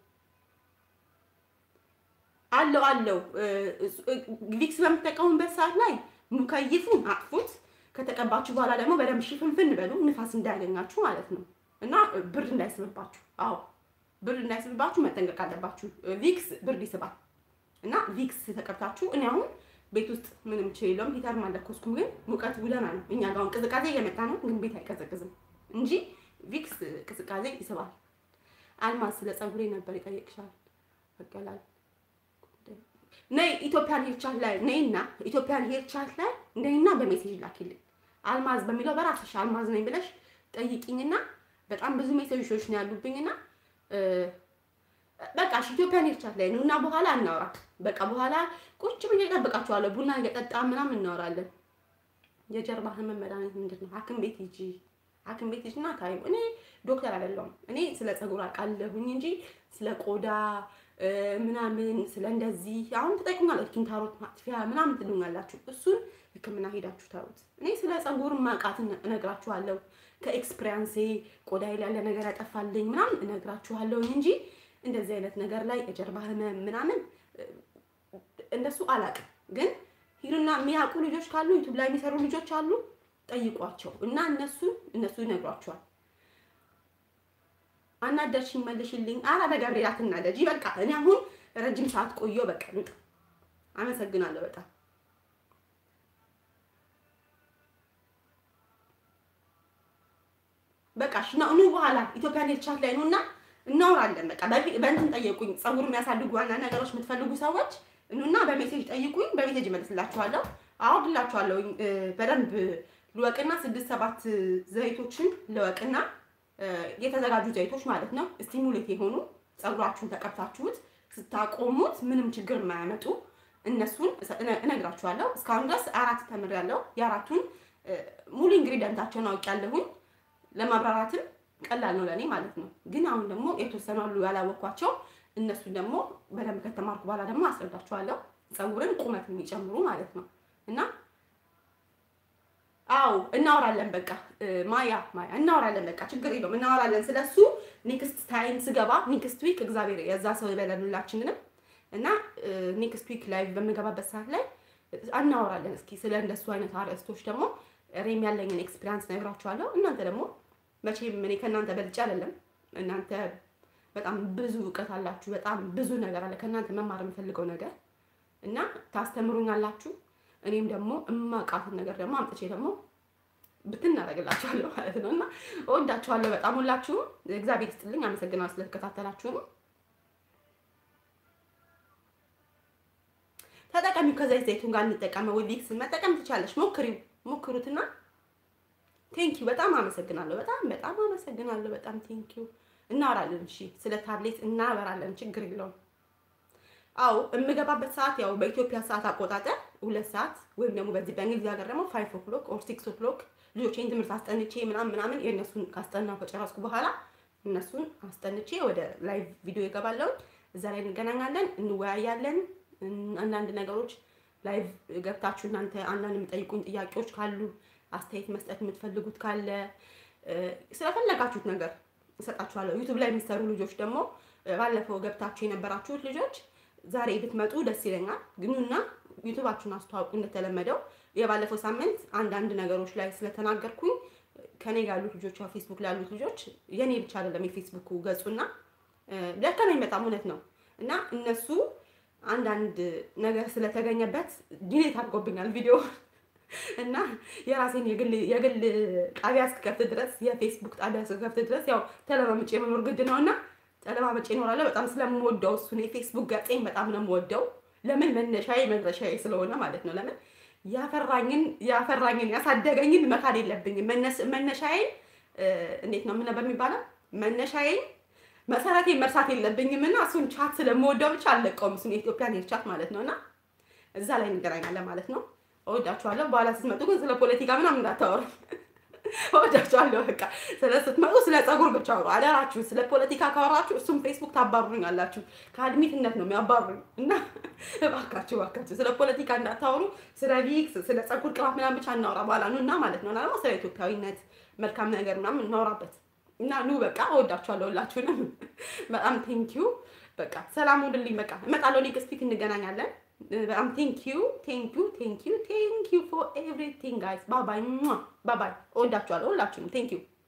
አለው አለው ቪክስ በምትጠቀሙበት ሰዓት ላይ ሙከይፉን አጥፉት። ከተቀባችሁ በኋላ ደግሞ በደንብ ሽፍንፍን በሉ፣ ንፋስ እንዳያገኛችሁ ማለት ነው እና ብርድ እንዳይስብባችሁ። አዎ ብርድ እንዳይስብባችሁ መጠንቀቅ አለባችሁ። ቪክስ ብርድ ይስባል እና ቪክስ ተቀብታችሁ እኔ አሁን ቤት ውስጥ ምንም ችል የለውም። ሂተር አልለኮስኩም፣ ግን ሙቀት ውለና ነው። እኛ ጋር ቅዝቃዜ እየመጣ ነው፣ ግን ቤት አይቀዘቅዝም እንጂ ቪክስ ቅዝቃዜ ይስባል። አልማዝ ስለ ፀጉሬ ነበር ይጠይቅሻል። በቀላል ነይ ኢትዮጵያን ሄር ቻት ላይ ነይና ኢትዮጵያን ሄር ቻት ላይ ነይና በሜሴጅ ላኪልኝ። አልማዝ በሚለው በራስሽ አልማዝ ነኝ ብለሽ ጠይቂኝና በጣም ብዙ ሜሴጆች ነው ያሉብኝና በቃ እሺ ኢትዮጵያን ሄር ቻት ላይ ነው እና በኋላ እናውራ። በቃ በኋላ ቁጭ ብዬ እጠብቃችኋለሁ። ቡና እየጠጣ ምናምን እናወራለን። የጀርባ ህመም መድኃኒት ምንድን ነው? ሐኪም ቤት ሂጂ ሐኪም ቤት ሂጂና ታዩ። እኔ ዶክተር አይደለሁም። እኔ ስለ ፀጉር አውቃለሁኝ እንጂ ስለ ቆዳ ምናምን ስለ እንደዚህ አሁን ትጠይቁኛላችሁ፣ ኪንታሮት ማጥፊያ ምናምን ትሉኛላችሁ። እሱን ሕክምና ሄዳችሁ ታዩት። እኔ ስለ ፀጉር ማውቃትን እነግራችኋለሁ። ከኤክስፒሪያንሴ ቆዳ ላይ ያለ ነገር ያጠፋልኝ ምናምን እነግራችኋለሁ እንጂ እንደዚህ አይነት ነገር ላይ የጀርባ ህመም ምናምን እንደሱ አላውቅም። ግን ሂዱና የሚያውቁ ልጆች ካሉ ዩቱብ ላይ የሚሰሩ ልጆች አሉ፣ ጠይቋቸው እና እነሱ እነሱ ይነግሯቸዋል። አናደርሽኝ መልሽልኝ። ኧረ በገብርኤል አትናደጂ። በቃ እኔ አሁን ረጅም ሰዓት ቆየሁ። በቃ ልውጣ። አመሰግናለሁ በጣም በቃ እሺ። ኑ በኋላ ኢትዮጵያ ሄር ቻት ላይ ነውና እናወራለን። በቃ በእንትን ጠየቁኝ። ፀጉር የሚያሳድጉ ዋና ነገሮች የምትፈልጉ ሰዎች ኑና በሜሴጅ ጠይቁኝ። በሜሴጅ እመልስላችኋለሁ፣ አወርድላችኋለሁ። በደንብ ልወቅና ስድስት ሰባት ዘይቶችን ልወቅና የተዘጋጁ ዘይቶች ማለት ነው። ስቲሙሌት የሆኑ ፀጉራችሁን ተቀብታችሁት ስታቆሙት ምንም ችግር የማያመጡ እነሱን እነግራችኋለሁ። እስካሁን ድረስ አራት ተምሬያለሁ። የአራቱን ሙሉ ኢንግሪዲየንታቸውን አውቄያለሁኝ። ለማብራራትም ቀላል ነው ለእኔ ማለት ነው። ግን አሁን ደግሞ የተወሰኑ አሉ ያላወኳቸው። እነሱን ደግሞ በደንብ ከተማርኩ በኋላ ደግሞ አስረዳችኋለሁ። ፀጉርን ቁመት የሚጨምሩ ማለት ነው እና አው እናወራለን። በቃ ማያ ማያ እናወራለን። በቃ ችግር የለውም እናወራለን ስለሱ። ኔክስት ታይም ስገባ ኔክስት ዊክ እግዚአብሔር የዛ ሰው ይበለን ሁላችንንም እና ኔክስት ዊክ ላይ በምገባበት ሰዓት ላይ እናወራለን። እስኪ ስለ እንደሱ አይነት አርዕስቶች ደግሞ ሬም ያለኝን ኤክስፒሪያንስ ነግራችኋለሁ። እናንተ ደግሞ መቼም እኔ ከእናንተ በልጬ አይደለም። እናንተ በጣም ብዙ እውቀት አላችሁ። በጣም ብዙ ነገር አለ ከእናንተ መማር የምፈልገው ነገር እና ታስተምሩኛላችሁ። እኔም ደግሞ እማውቃትን ነገር ደግሞ አምጥቼ ደግሞ ብትናደርግላችኋለሁ ማለት ነው እና እወዳችኋለሁ በጣም ሁላችሁም። እግዚአብሔር ይስጥልኝ። አመሰግናለሁ ስለተከታተላችሁም። ተጠቀሚው ከዘይት ዘይቱን ጋር እንጠቀመው። ዊክስን መጠቀም ትቻለሽ። ሞክሪው፣ ሞክሩትና ቴንኪዩ። በጣም አመሰግናለሁ። በጣም በጣም አመሰግናለሁ። በጣም ቴንኪዩ። እናወራለን። እሺ፣ ስለ ታብሌት እናወራለን። ችግር የለውም። አው የምገባበት ሰዓት ያው በኢትዮጵያ ሰዓት አቆጣጠር ሁለት ሰዓት ወይም ደግሞ በዚህ በእንግሊዝ ሀገር ደግሞ ፋይቭ ኦክሎክ ኦር ሲክስ ኦክሎክ ልጆቼን ትምህርት አስጠንቼ ምናምን ምናምን የእነሱን ካስጠናው ከጨረስኩ በኋላ እነሱን አስጠንቼ ወደ ላይቭ ቪዲዮ ይገባለሁ። እዛ ላይ እንገናኛለን፣ እንወያያለን። አንዳንድ ነገሮች ላይቭ ገብታችሁ እናንተ አንዳንድ የምጠይቁኝ ጥያቄዎች ካሉ አስተያየት መስጠት የምትፈልጉት ካለ ስለፈለጋችሁት ነገር እሰጣችኋለሁ። ዩቱብ ላይ የሚሰሩ ልጆች ደግሞ ባለፈው ገብታችሁ የነበራችሁት ልጆች ዛሬ ብትመጡ ደስ ይለኛል። ግኑና ዩቱባችሁን አስተዋውቁ። እንደተለመደው የባለፈው ሳምንት አንዳንድ ነገሮች ላይ ስለተናገርኩኝ ከኔ ጋር ያሉት ልጆች ያው ፌስቡክ ላይ ያሉት ልጆች የኔ ብቻ አይደለም የፌስቡክ ገጹና ደከመኝ በጣም እውነት ነው። እና እነሱ አንዳንድ ነገር ስለተገኘበት ዲሌት አድርጎብኛል ቪዲዮ እና የራሴን የግል የግል ጣቢያ እስክከፍት ድረስ የፌስቡክ ጣቢያ እስክከፍት ድረስ ያው ተለማምጬ መኖር ግድ ነው እና ተለማምጬ እኖራለሁ። በጣም ስለምወደው እሱን የፌስቡክ ገጼን በጣም ነው የምወደው። ለምን መነሻዬ መድረሻዬ ስለሆነ ማለት ነው። ለምን ያፈራኝን ያፈራኝን ያሳደገኝን መካድ የለብኝም። መነሻዬን እንዴት ነው ምን በሚባለው መነሻዬን መሰረቴን መርሳት የለብኝም እና እሱን ቻት ስለምወደው ብቻ አልለቀውም። እሱን የኢትዮጵያን ሄር ቻት ማለት ነው እና እዛ ላይ እንገናኛለን ማለት ነው። እወዳችኋለሁ። በኋላ ስትመጡ ግን ስለ ፖለቲካ ምናምን እንዳታወሩ። እወዳችኋለሁ። በቃ ስለ ስትመጡ ስለ ፀጉር ብቻ አውሩ አደራችሁ። ስለ ፖለቲካ ካወራችሁ እሱም ፌስቡክ ታባሩኝ አላችሁ። ከአድሚትነት ነው የሚያባሩኝ እና እባካችሁ እባካችሁ ስለ ፖለቲካ እንዳታወሩ። ስለ ቪክስ፣ ስለ ፀጉር ቅባት ምናምን ብቻ እናውራ በኋላ ኑ እና ማለት ነው እና ደግሞ ስለ ኢትዮጵያዊነት መልካም ነገር ምናምን እናውራበት እና ኑ በቃ እወዳችኋለሁ ሁላችሁንም በጣም ቴንኪዩ። በቃ ሰላም ሁንልኝ። በቃ እመጣለሁ። ኔክስት ዊክ እንገናኛለን። በጣም ቴንኪዩ ቴንኪዩ ቴንኪዩ ቴንኪዩ ፎር ኤቭሪቲንግ ጋይስ። ባባይ ባባይ። እወዳችኋለሁ ሁላችሁንም ቴንኪዩ